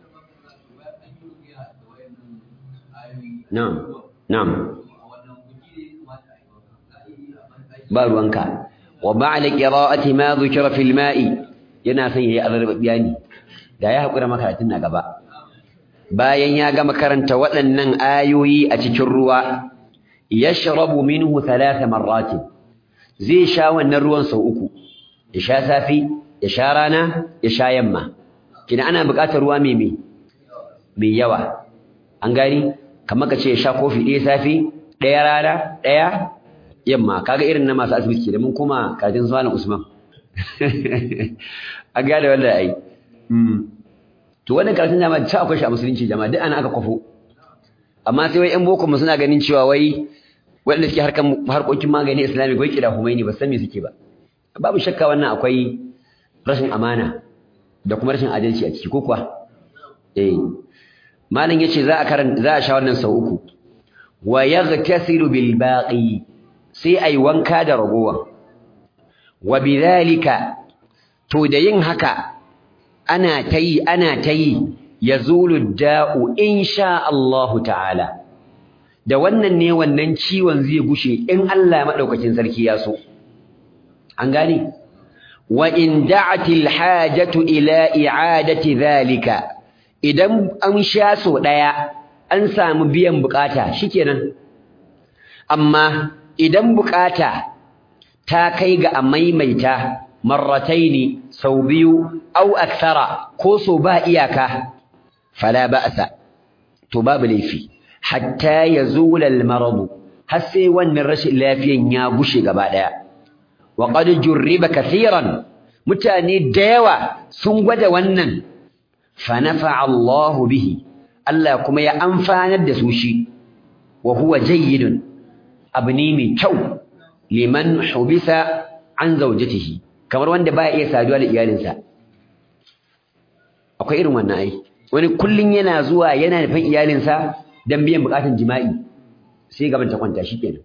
S1: na'am na'am ba ruwanka wa ba'da qira'ati ma dhukira fil ma'i yana son yayi alarbabiya ne da ya haƙura makaratun na gaba bayan ya gama karanta waɗannan ayoyi a cikin ruwa yashrabu minhu thalatha marratin zai sha wannan ruwan sau uku ya sha safi ya sha rana ya sha yamma kina ana buƙatar ruwa mai mai mai yawa an gani kamar ka ce ya sha kofi ɗaya safi ɗaya rana ɗaya yamma kaga irin na masu asibiti da mun kuma karatun zuwa Usman an gane wannan ai to wannan karatun jama'a ta akwai shi a musulunci jama'a duk ana aka kwafo amma sai wai ƴan boko mu suna ganin cewa wai waɗanda suke harkan harkokin magani islamic wai kira humaini ba san me suke ba babu shakka wannan akwai rashin amana da kuma rashin adalci a ciki ko kuwa eh malam yace za a karan za a sha wannan sau uku wa yaghtasilu bil baqi sai ai wanka da ragowa wa bidhalika to da yin haka ana ta yi ana ta yi ya zulu da'u insha Allahu ta'ala da wannan ne wannan ciwon zai gushe in Allah maɗaukakin sarki ya so an gane wa in da'atil hajatu ila i'adati dhalika idan an sha so daya an samu biyan bukata shikenan amma idan bukata ta kai ga a maimaita marrataini sau biyu au akthara ko so ba iyaka fala ba'sa to babu laifi hatta yazula al-marad har sai wannan rashin lafiyan ya gushe gaba daya wa qad jurriba kathiran mutane da yawa sun gwada wannan fa nafa'a Allah bihi Allah kuma ya amfanar da su shi wa huwa jayyidun abu ne mai kyau liman hubisa an zaujatihi kamar wanda baya iya saduwa da iyalinsa akwai irin wannan ai wani kullun yana zuwa yana nufin iyalinsa dan biyan bukatun jima'i sai gaban ta kwanta shikenan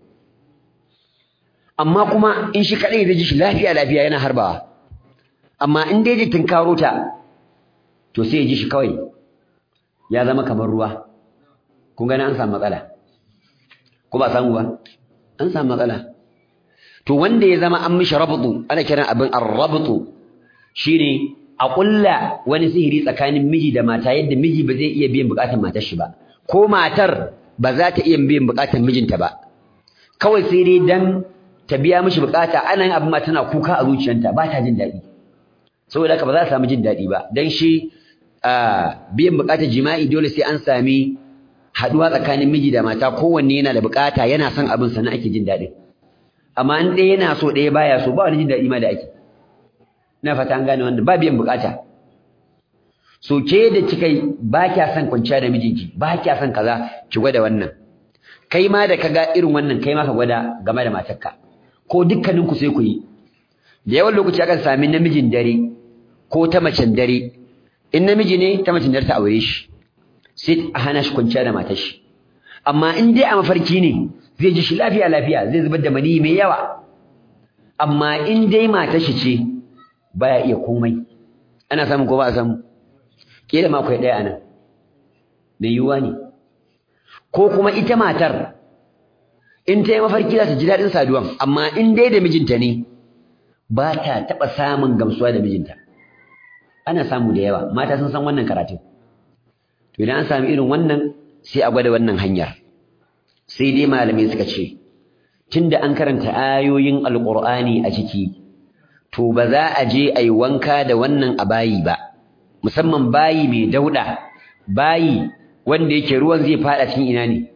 S1: amma kuma in shi kadai zai ji shi lafiya lafiya yana harbawa amma in dai ji tunkaro ta to sai ya ji shi kawai ya zama kamar ruwa kun gani an samu matsala ko ba samu ba an samu matsala to wanda ya zama an mishi rabtu ana kiran abin ar-rabtu shine a kulla wani sihiri tsakanin miji da mata yadda miji ba zai iya biyan bukatun matar shi ba ko matar ba za ta iya biyan bukatun mijinta ba kawai sai dai dan ta biya mishi bukata ana yin abin ma tana kuka a zuciyarta ba ta jin daɗi saboda haka ba za ta samu jin daɗi ba dan shi biyan bukatar jima'i dole sai an sami haduwa tsakanin miji da mata kowanne yana da bukata yana son abin sannan ake jin daɗin amma in ɗaya yana so ɗaya baya so ba wani jin daɗi ma da ake ina fata an gane wannan ba biyan bukata so ke da kika ba kya son kwanciya da mijinki ba kya son kaza ki gwada wannan kai ma da kaga irin wannan kai ma ka gwada game da matarka ko dukkanin ku sai ku yi da yawan lokaci akan sami namijin dare ko ta macen dare in namiji ne ta macen dare ta aure shi sai a hana shi kwanciya da matar shi amma in dai a mafarki ne zai ji shi lafiya lafiya zai zubar da mani mai yawa amma in dai matar shi ce baya iya komai ana samu ko ba a samu kila ma akwai ɗaya anan mai yiwuwa ne ko kuma ita matar in ta yi mafarki za ta ji daɗin saduwan amma in dai da mijinta ne ba ta taɓa samun gamsuwa da mijinta ana samu da yawa mata sun san wannan karatun to idan an sami irin wannan sai a gwada wannan hanyar sai dai malamai suka ce tunda an karanta ayoyin alqur'ani a ciki to ba za a je a yi wanka da wannan a bayi ba musamman bayi mai dauda bayi wanda yake ruwan zai fada cikin ina ne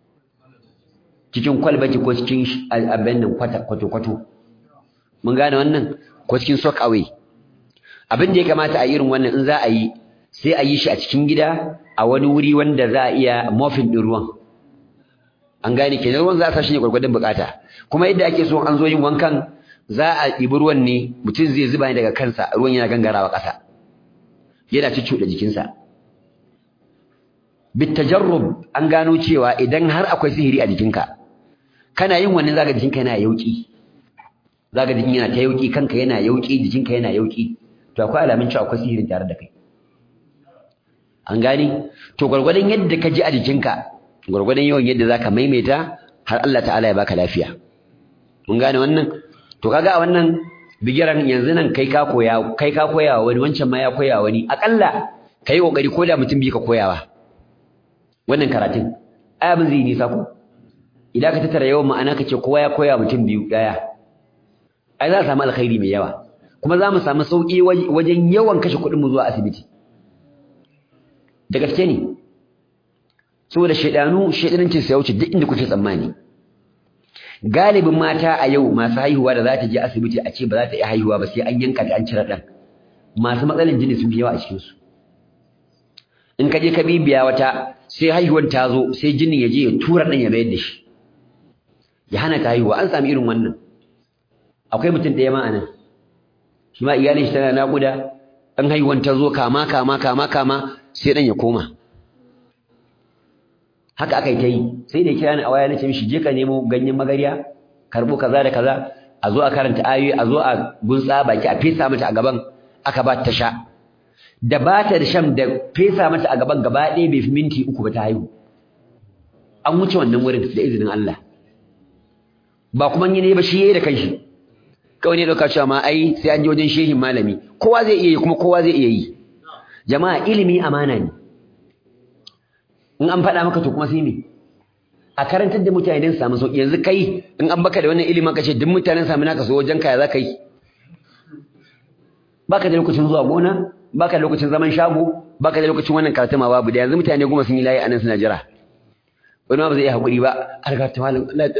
S1: cikin kwalbati ko cikin abin nan kwato-kwato mun gane wannan ko cikin sock away abin da ya kamata a irin wannan in za a yi sai a yi shi a cikin gida a wani wuri wanda za a iya mofin ɗin ruwan an gane kenan ruwan za a sa shi ne gwargwadon bukata kuma yadda ake so an zo yin wankan za a ɗibi ruwan ne mutum zai zuba ne daga kansa ruwan yana gangarawa ƙasa yana cuccuɗa jikinsa bitajarrub an gano cewa idan har akwai sihiri a jikinka kana yin wannan zaka jikinka yana yauki zaka jikin yana ta yauki kanka yana yauki jikinka yana yauki to akwai alamun cewa akwai sihirin tare da kai an gane to gwargwadon yadda ka ji a jikinka gwargwadon yawan yadda zaka maimaita har Allah ta'ala ya baka lafiya mun gane wannan to kaga a wannan bigiran yanzu nan kai ka koya kai ka koya wani wancan ma ya koya wani akalla kai kokari ko da mutum bi ka koyawa wannan karatun ai abin zai nisa ko idan ka tattara yawan ma'ana kace kowa ya koya mutum biyu daya ai za a samu alkhairi mai yawa kuma za mu samu sauki wajen yawan kashe kuɗin mu zuwa asibiti da gaske ne saboda shaidanu shaidanancin sa ya wuce duk inda kuke tsammani galibin mata a yau masu haihuwa da za ta je asibiti a ce ba za ta iya haihuwa ba sai an yanka ta an cire ɗan masu matsalan jini sun fi yawa a cikinsu in ka je ka bibiya wata sai haihuwar ta zo sai jinin ya je ya tura ɗan ya mayar da shi ya hana ta haihuwa an sami irin wannan akwai mutum ɗaya ma anan shi ma iyalin shi tana naƙuda ɗan haihuwar ta zo kama kama kama kama sai ɗan ya koma haka aka yi ta yi sai da kira ni a waya na ce mishi je ka nemo ganyen magarya karɓo kaza da kaza a zo a karanta ayoyi a zo a gunsa baki a fesa mata a gaban aka ba ta sha da ba ta da sham da fesa mata a gaban gaba ɗaya bai fi minti uku ba ta haihu an wuce wannan wurin da izinin Allah ba kuma yi ne ba shi yayi da kanshi kawai ne dauka cewa ma ai sai an je wajen shehin malami kowa zai iya yi kuma kowa zai iya yi jama'a ilimi amana ne in an faɗa maka to kuma sai me a karantar da mutane don samu sauƙi yanzu kai in an baka da wannan ilimin ka ce duk mutanen samu naka so wajen kaya za ka yi baka da lokacin zuwa gona baka da lokacin zaman shago baka da lokacin wannan karatu ma babu da yanzu mutane goma sun yi layi anan suna jira wani ma ba zai iya haƙuri ba a riga ta malam Allah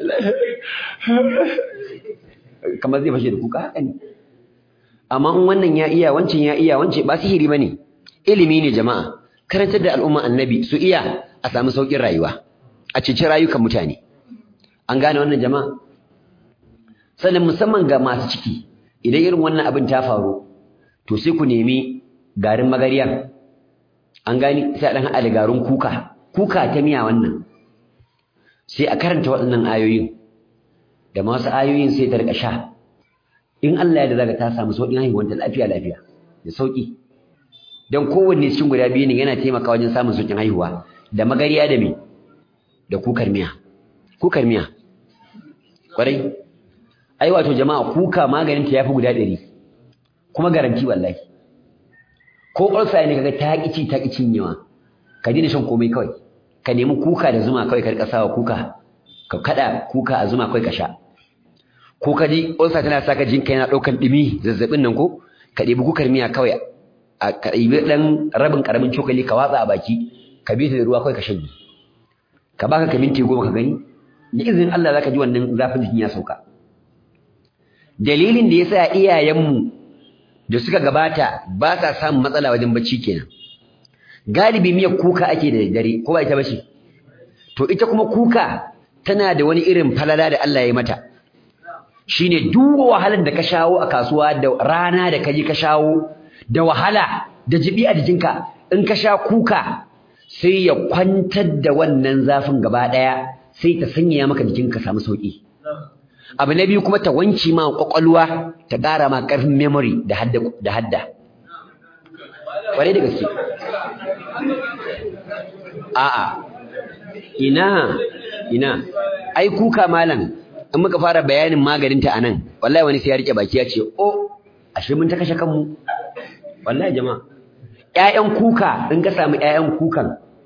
S1: kamar zai fashe da kuka haka ne amma in wannan ya iya wancan ya iya wancan ba sihiri bane ilimi ne jama'a karantar da al'umma annabi su iya a samu sauƙin rayuwa a ceci rayukan mutane an gane wannan jama'a sannan musamman ga masu ciki idan irin wannan abin ta faru to sai ku nemi garin magariya an gani sai a dan haɗa da garin kuka kuka ta miya wannan sai a karanta waɗannan ayoyin da masu ayoyin sai ta rika sha in Allah ya da zaka ta samu sauƙin haihuwar ta lafiya lafiya da sauƙi dan kowanne cikin guda biyu ne yana taimakawa wajen samun sauƙin haihuwa da magariya da me da kukar miya kukar miya kwarai ai wato jama'a kuka maganin ta yafi guda ɗari kuma garanti wallahi ko ulcer ne kaga ta kici ta kicin yawa ka dina shan komai kawai ka nemi kuka da zuma kawai ka rika sawa kuka ka kada kuka a zuma kawai ka sha ko ka ji ulcer tana saka jinka yana daukan dumi zazzabin nan ko ka ɗebi kukar miya kawai a ka ɗebi ɗan rabin ƙaramin cokali ka watsa a baki ka bi ta da ruwa kawai ka shanye ka baka ka minti goma ka gani da izinin Allah zaka ji wannan zafin jikin ya sauka dalilin da yasa iyayenmu da suka gabata ba sa samun matsala wajen bacci kenan galibi miyar kuka ake da dare ko ba ita bace to ita kuma kuka tana da wani irin falala da Allah ya mata shine duk wahalar da ka shawo a kasuwa da rana da kaji ka shawo da wahala da jibi a jikinka in ka sha kuka sai ya kwantar da wannan zafin gaba daya sai ta sanya maka jikinka samu sauki abu na biyu kuma ta wanci ma kwakwalwa ta ƙara ma ƙarfin memory da hadda da hadda kwarai da gaske a'a ina ina ai kuka malam in muka fara bayanin maganin ta anan wallahi wani sai ya rike baki ya ce oh ashe mun ta kashe kanmu wallahi jama'a ƴaƴan kuka in ka samu ƴaƴan kukan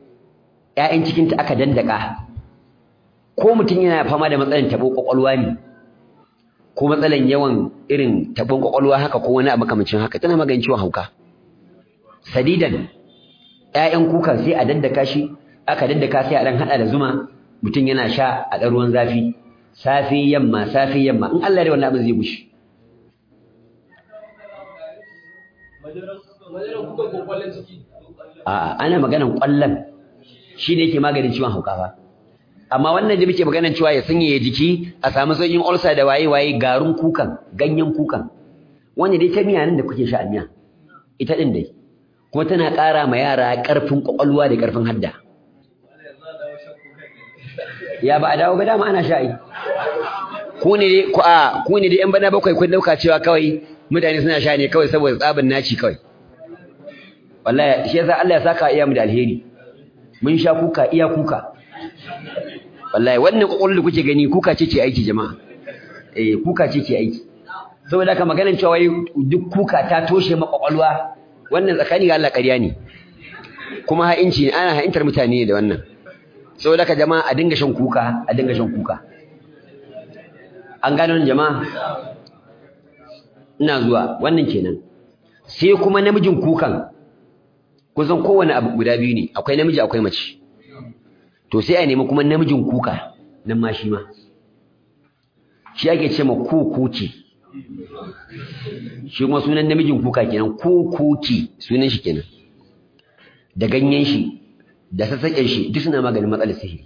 S1: ƴaƴan cikinta aka dandaka ko mutum yana fama da matsalan taɓo ƙwaƙwalwa ne ko matsalan yawan irin taɓon ƙwaƙwalwa haka ko wani abu makamancin haka tana maganin ciwon hauka sadidan ƴaƴan kuka sai a daddaka shi aka daddaka sai a dan hada da zuma mutum yana sha a ɗan ruwan zafi safe yamma safe yamma in Allah ya wannan abin zai gushi a'a ana maganan ƙwallon shi ne yake maganin ciwon hauka fa amma wannan da muke maganan cewa ya sanyaya jiki a samu sauƙin ulcer da waye waye garin kukan ganyen kukan wanda dai ta miya nan da kuke sha a miya ita din dai kuma tana ƙara ma yara ƙarfin ƙwaƙwalwa da ƙarfin hadda ya ba a dawo ba dama ana sha ai ku ne dai ku a ku ne dai yan bana bakwai kun dauka cewa kawai mutane suna sha ne kawai saboda tsabin naci kawai wallahi shi yasa Allah ya saka iya mu da alheri mun sha kuka iya kuka wallahi wannan kokolin da kuke gani kuka ce ce aiki jama'a eh kuka ce ce aiki saboda haka maganar cewa wai duk kuka ta toshe makwakwalwa wannan tsakani ga Allah ƙarya ne kuma ha'inci ne ana ha'intar mutane da wannan saboda haka jama'a a dinga shan kuka a dinga shan kuka an gano jama'a ina zuwa wannan kenan sai kuma namijin kukan kusan kowane abu guda biyu ne akwai namiji akwai mace to sai a nemi kuma namijin kuka nan ma shi ma shi ake ce ma kukuki shi kuma sunan namijin kuka kenan kukuki sunan shi kenan da ganyen shi da sassaƙen shi duk suna maganin matsalar sihiri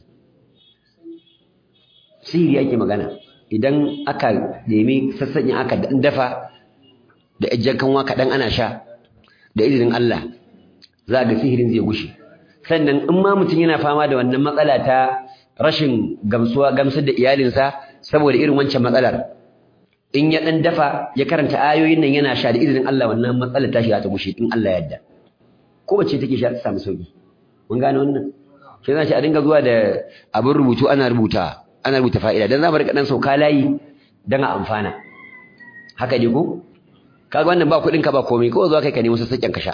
S1: sihiri ake magana idan aka nemi sassaƙen aka dafa da ejjan kanwa kaɗan ana sha da izinin Allah za ga sihirin zai gushe sannan in ma mutum yana fama da wannan matsala ta rashin gamsuwa gamsar da iyalinsa saboda irin wancan matsalar in ya dan dafa ya karanta ayoyin nan yana sha da izinin Allah wannan matsalar ta shiga ta gushe in Allah ya yarda ko bace take sha ta samu sauki mun gane wannan sai zan shi a dinga zuwa da abin rubutu ana rubuta ana rubuta fa'ida dan za mu rika dan sauka layi dan a amfana haka ne ko kaga wannan ba kuɗin ka ba komai ko zuwa kai ka nemi sassaƙen ka sha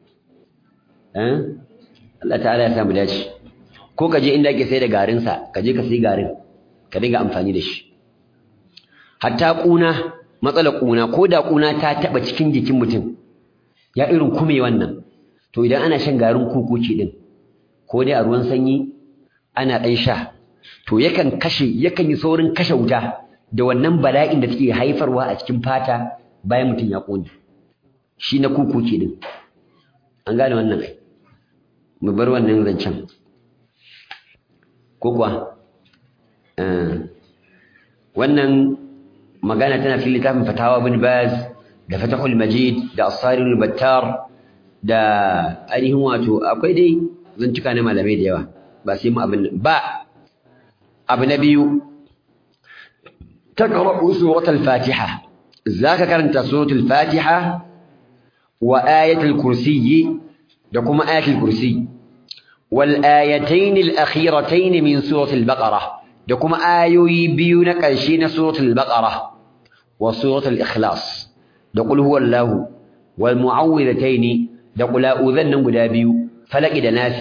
S1: Allah ta'ala ya samu dace ko ka je inda ake sai da garin sa ka je ka sai garin ka dinga amfani da shi hatta kuna matsalar kuna ko da kuna ta taba cikin jikin mutum ya irin kume wannan to idan ana shan garin kukuci din ko dai a ruwan sanyi ana dan sha to yakan kashe yakan yi saurin kashe wuta da wannan bala'in da take haifarwa a cikin fata bayan mutum ya kone shi na kukuci din an gane wannan ai mu bar wannan zancen ko kuwa wannan magana tana cikin littafin fatawa bin baz da fatahul majid da asarul battar da ainihin wato akwai dai zantuka na malamai da yawa ba sai mu abin ba abu na biyu تقرأ سورة الفاتحة ذاك كانت سورة الفاتحة وآية الكرسي دكما آية الكرسي والآيتين الأخيرتين من سورة البقرة دكما آيوي بيون كالشين سورة البقرة وسورة الإخلاص دقل هو الله والمعوذتين دقل أذن قدابيو فلك دناسي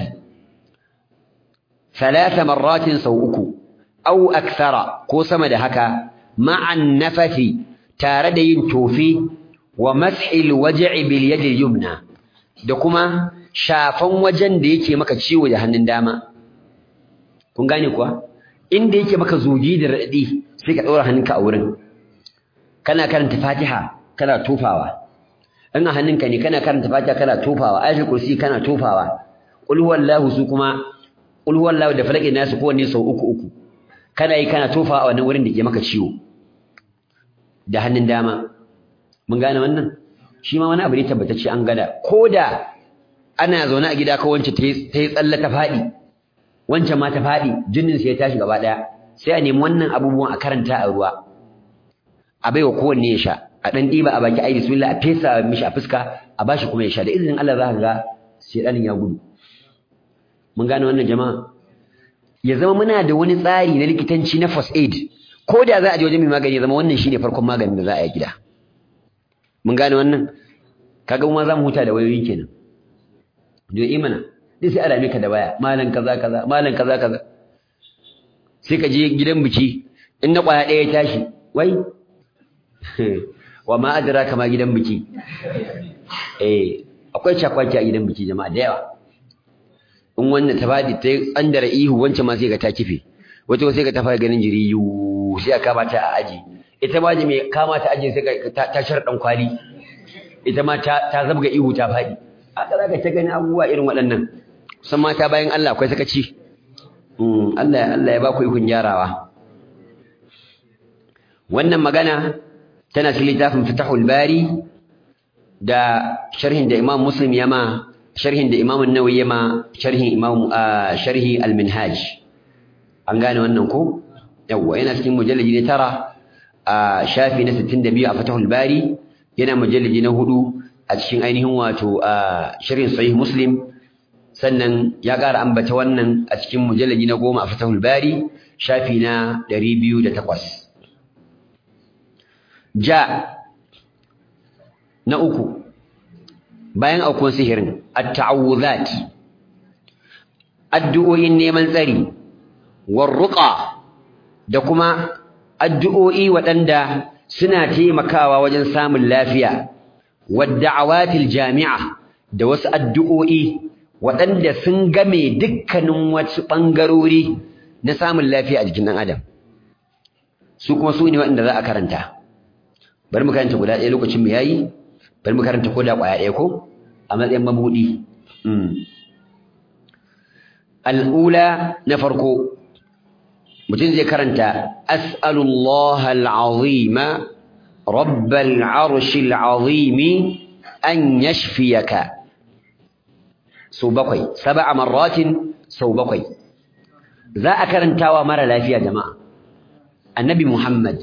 S1: ثلاث مرات سوءك أو أكثر كوسم دهكا مع النفث تاردين توفي ومسح الوجع باليد اليمنى دكما shafan wajen da yake maka ciwo da hannun dama kun gane kuwa inda yake maka zugi da radadi sai ka daura hannunka a wurin kana karanta Fatiha kana tofawa in a hannunka ne kana karanta Fatiha kana tofawa ayatul kursi kana tofawa qul huwallahu su kuma qul huwallahu da falaki nasu kowanne sau uku uku kana yi kana tofawa a wannan wurin da ke maka ciwo da hannun dama mun gane wannan shi ma wani abu ne tabbatacce an gada koda ana zaune a gida ko wance ta yi tsalle ta faɗi wancan ma ta faɗi jinin sai ya tashi gaba ɗaya sai a nemi wannan abubuwan a karanta a ruwa a baiwa kowanne ya sha a ɗan ɗiba a baki ai bismillah a fesa mishi a fuska a bashi kuma ya sha da izinin Allah za ka ga shedanin ya gudu mun gane wannan jama'a ya zama muna da wani tsari na likitanci na first aid ko da za a je wajen mai magani ya zama wannan shine farkon maganin da za a yi gida mun gane wannan kaga mu ma za mu huta da wayoyi kenan da imana dai sai a ka da waya malam kaza kaza malam kaza kaza sai ka je gidan biki in na kwaya ɗaya ya tashi wai wa ma adraka ma gidan biki eh akwai cakwaki a gidan biki jama'a da yawa in wannan ta fadi ta andara ihu wancan ma sai ka ta kife wata sai ka ta fara ganin jiri yu sai aka kama ta a aji ita ma mai kama ta aji sai ka ta shar dan kwali ita ma ta ta zabga ihu ta fadi haka zaka ta gani abubuwa irin waɗannan san mata bayan Allah akwai sakaci Allah Allah ya ba ku ikon gyarawa wannan magana tana cikin littafin Fatahul Bari da sharhin da Imam Muslim ya ma sharhin da Imam An-Nawawi ya ma sharhin Imam sharhi Al-Minhaj an gane wannan ko yawa yana cikin mujalladi ne tara a shafi na 62 a Fatahul Bari yana mujalladi na hudu a cikin ainihin wato sharhin Sahih Muslim sannan ya ƙara ambata wannan a cikin mujalladi na goma a Fatahul Bari shafi na 208 ja na uku bayan aukuwan sihirin at-ta'awuzat addu'o'in neman tsari warruqa da kuma addu'o'i waɗanda suna taimakawa wajen samun lafiya wadda'awatil jami'a da wasu addu'o'i waɗanda sun game dukkanin wasu ɓangarori na samun lafiya a jikin ɗan adam su kuma su ne waɗanda za a karanta bari mu karanta guda ɗaya lokacin mu yayi bari mu karanta ko da ƙwaya ɗaya ko a matsayin mabuɗi al'ula na farko mutum zai karanta as'alullah al'azima rabbal arshil azimi an yashfiyaka sau bakwai sab'a marratin sau bakwai za a karantawa mara lafiya jama'a annabi muhammad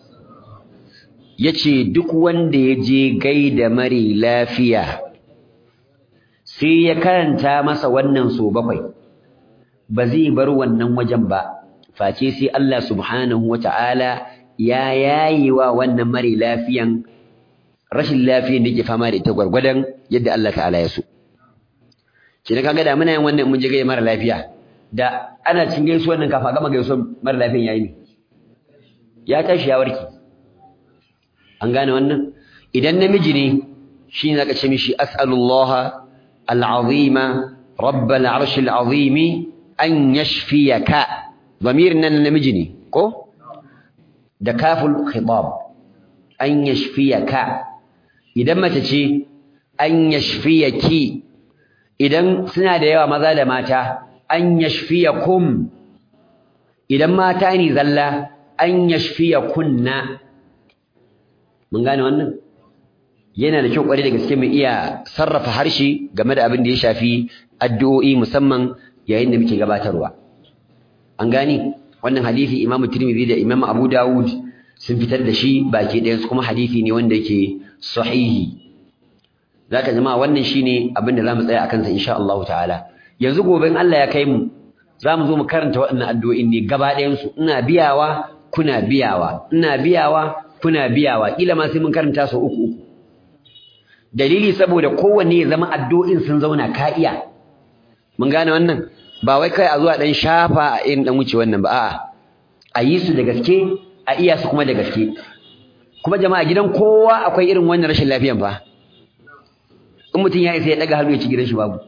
S1: yace duk wanda ya je gaida mari lafiya sai ya karanta masa wannan so bakwai ba zai bar wannan wajen ba face sai Allah subhanahu wata'ala ya yayi wa wannan mari lafiyan rashin lafiyan da yake fama da ita gwargwadon yadda Allah ta'ala ya so kina kaga da muna yin wannan mun je gaida mara lafiya da ana cin gaisuwar nan kafa gama gaisuwar mara lafiyan yayi ne ya tashi ya warke an gane wannan idan namiji ne shi ne zaka ce mishi as'alullah al'azima rabbal arshil azimi an yashfiyaka damirin nan namiji ne ko da kaful khitab an yashfiyaka idan mace ce an yashfiyaki idan suna da yawa maza da mata an yashfiyakum idan mata ne zalla an yashfiyakunna mun gane wannan yana da kyau kwarai da gaske mu iya sarrafa harshe game da abin da ya shafi addu'o'i musamman yayin da muke gabatarwa an gane wannan hadisi Imam Tirmidhi da Imam Abu Dawud sun fitar da shi baki ɗayan su kuma hadisi ne wanda yake sahihi zaka jama'a wannan shine abin da zamu tsaya akan sa insha Allah ta'ala yanzu gobe in Allah ya kai mu zamu zo mu karanta waɗannan addu'o'in ne gaba ɗayan su ina biyawa kuna biyawa ina biyawa kuna biyawa kila ma sai mun karanta su uku uku dalili saboda kowanne ya zama addu'o'in sun zauna ka iya mun gane wannan ba wai kai a zuwa dan shafa a irin dan wuce wannan ba a'a a yi su da gaske a iya su kuma da gaske kuma jama'a gidan kowa akwai irin wannan rashin lafiyan fa in mutum ya isa ya daga hannu ya ci gidan shi babu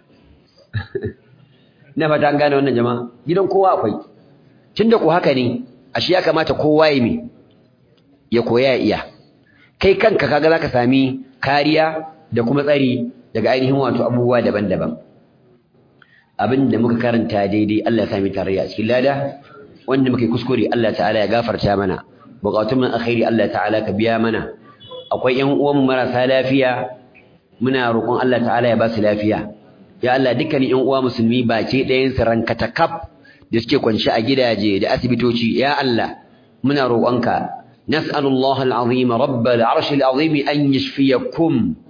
S1: na fata an gane wannan jama'a gidan kowa akwai tunda ko haka ne ashe ya kamata kowa ya mi ya koya ya iya kai kanka kaga zaka sami kariya da kuma tsari daga ainihin wato abubuwa daban-daban abin da muka karanta daidai Allah ya sami tarayya a cikin lada wanda muka yi kuskure Allah ta'ala ya gafarta mana bukatun mun alkhairi Allah ta'ala ka biya mana akwai ƴan uwan marasa lafiya muna roƙon Allah ta'ala ya ba su lafiya ya Allah dukkanin ƴan uwa musulmi baki ɗayan su rankata kaf da suke kwance a gidaje da asibitoci ya Allah muna roƙonka نسأل الله العظيم رب العرش العظيم أن يشفيكم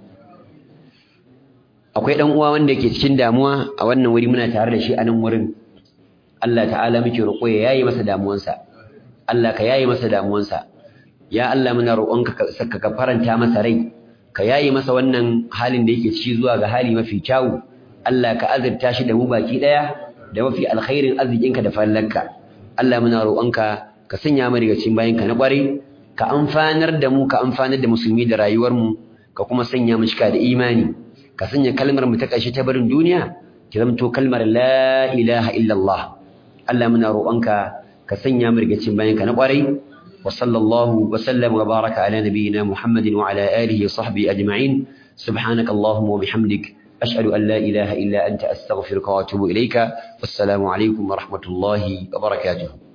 S1: akwai dan uwa wanda yake cikin damuwa a wannan wuri muna tare da shi a nan wurin Allah ta'ala muke roƙo ya yayi masa damuwansa Allah ka yayi masa damuwansa ya Allah muna roƙonka ka ka faranta masa rai ka yayi masa wannan halin da yake ciki zuwa ga hali mafi kyau Allah ka azurta shi da mu baki daya da mafi alkhairin arzikinka da fallanka Allah muna roƙonka ka sanya mu daga cikin bayinka na ƙwarai ka amfanar da mu ka amfanar da musulmi da rayuwar mu ka kuma sanya mu cika da imani ka sanya kalmar mu ta ƙarshe ta barin duniya ki zamto kalmar la ilaha illallah Allah muna roƙonka ka sanya mu daga cikin bayinka na ƙwarai wa sallallahu wa sallam wa baraka ala nabiyyina Muhammadin wa ala alihi wa sahbihi ajma'in subhanaka allahumma wa bihamdik ashhadu an la ilaha illa anta astaghfiruka wa atubu ilayka wassalamu alaikum wa rahmatullahi wa barakatuh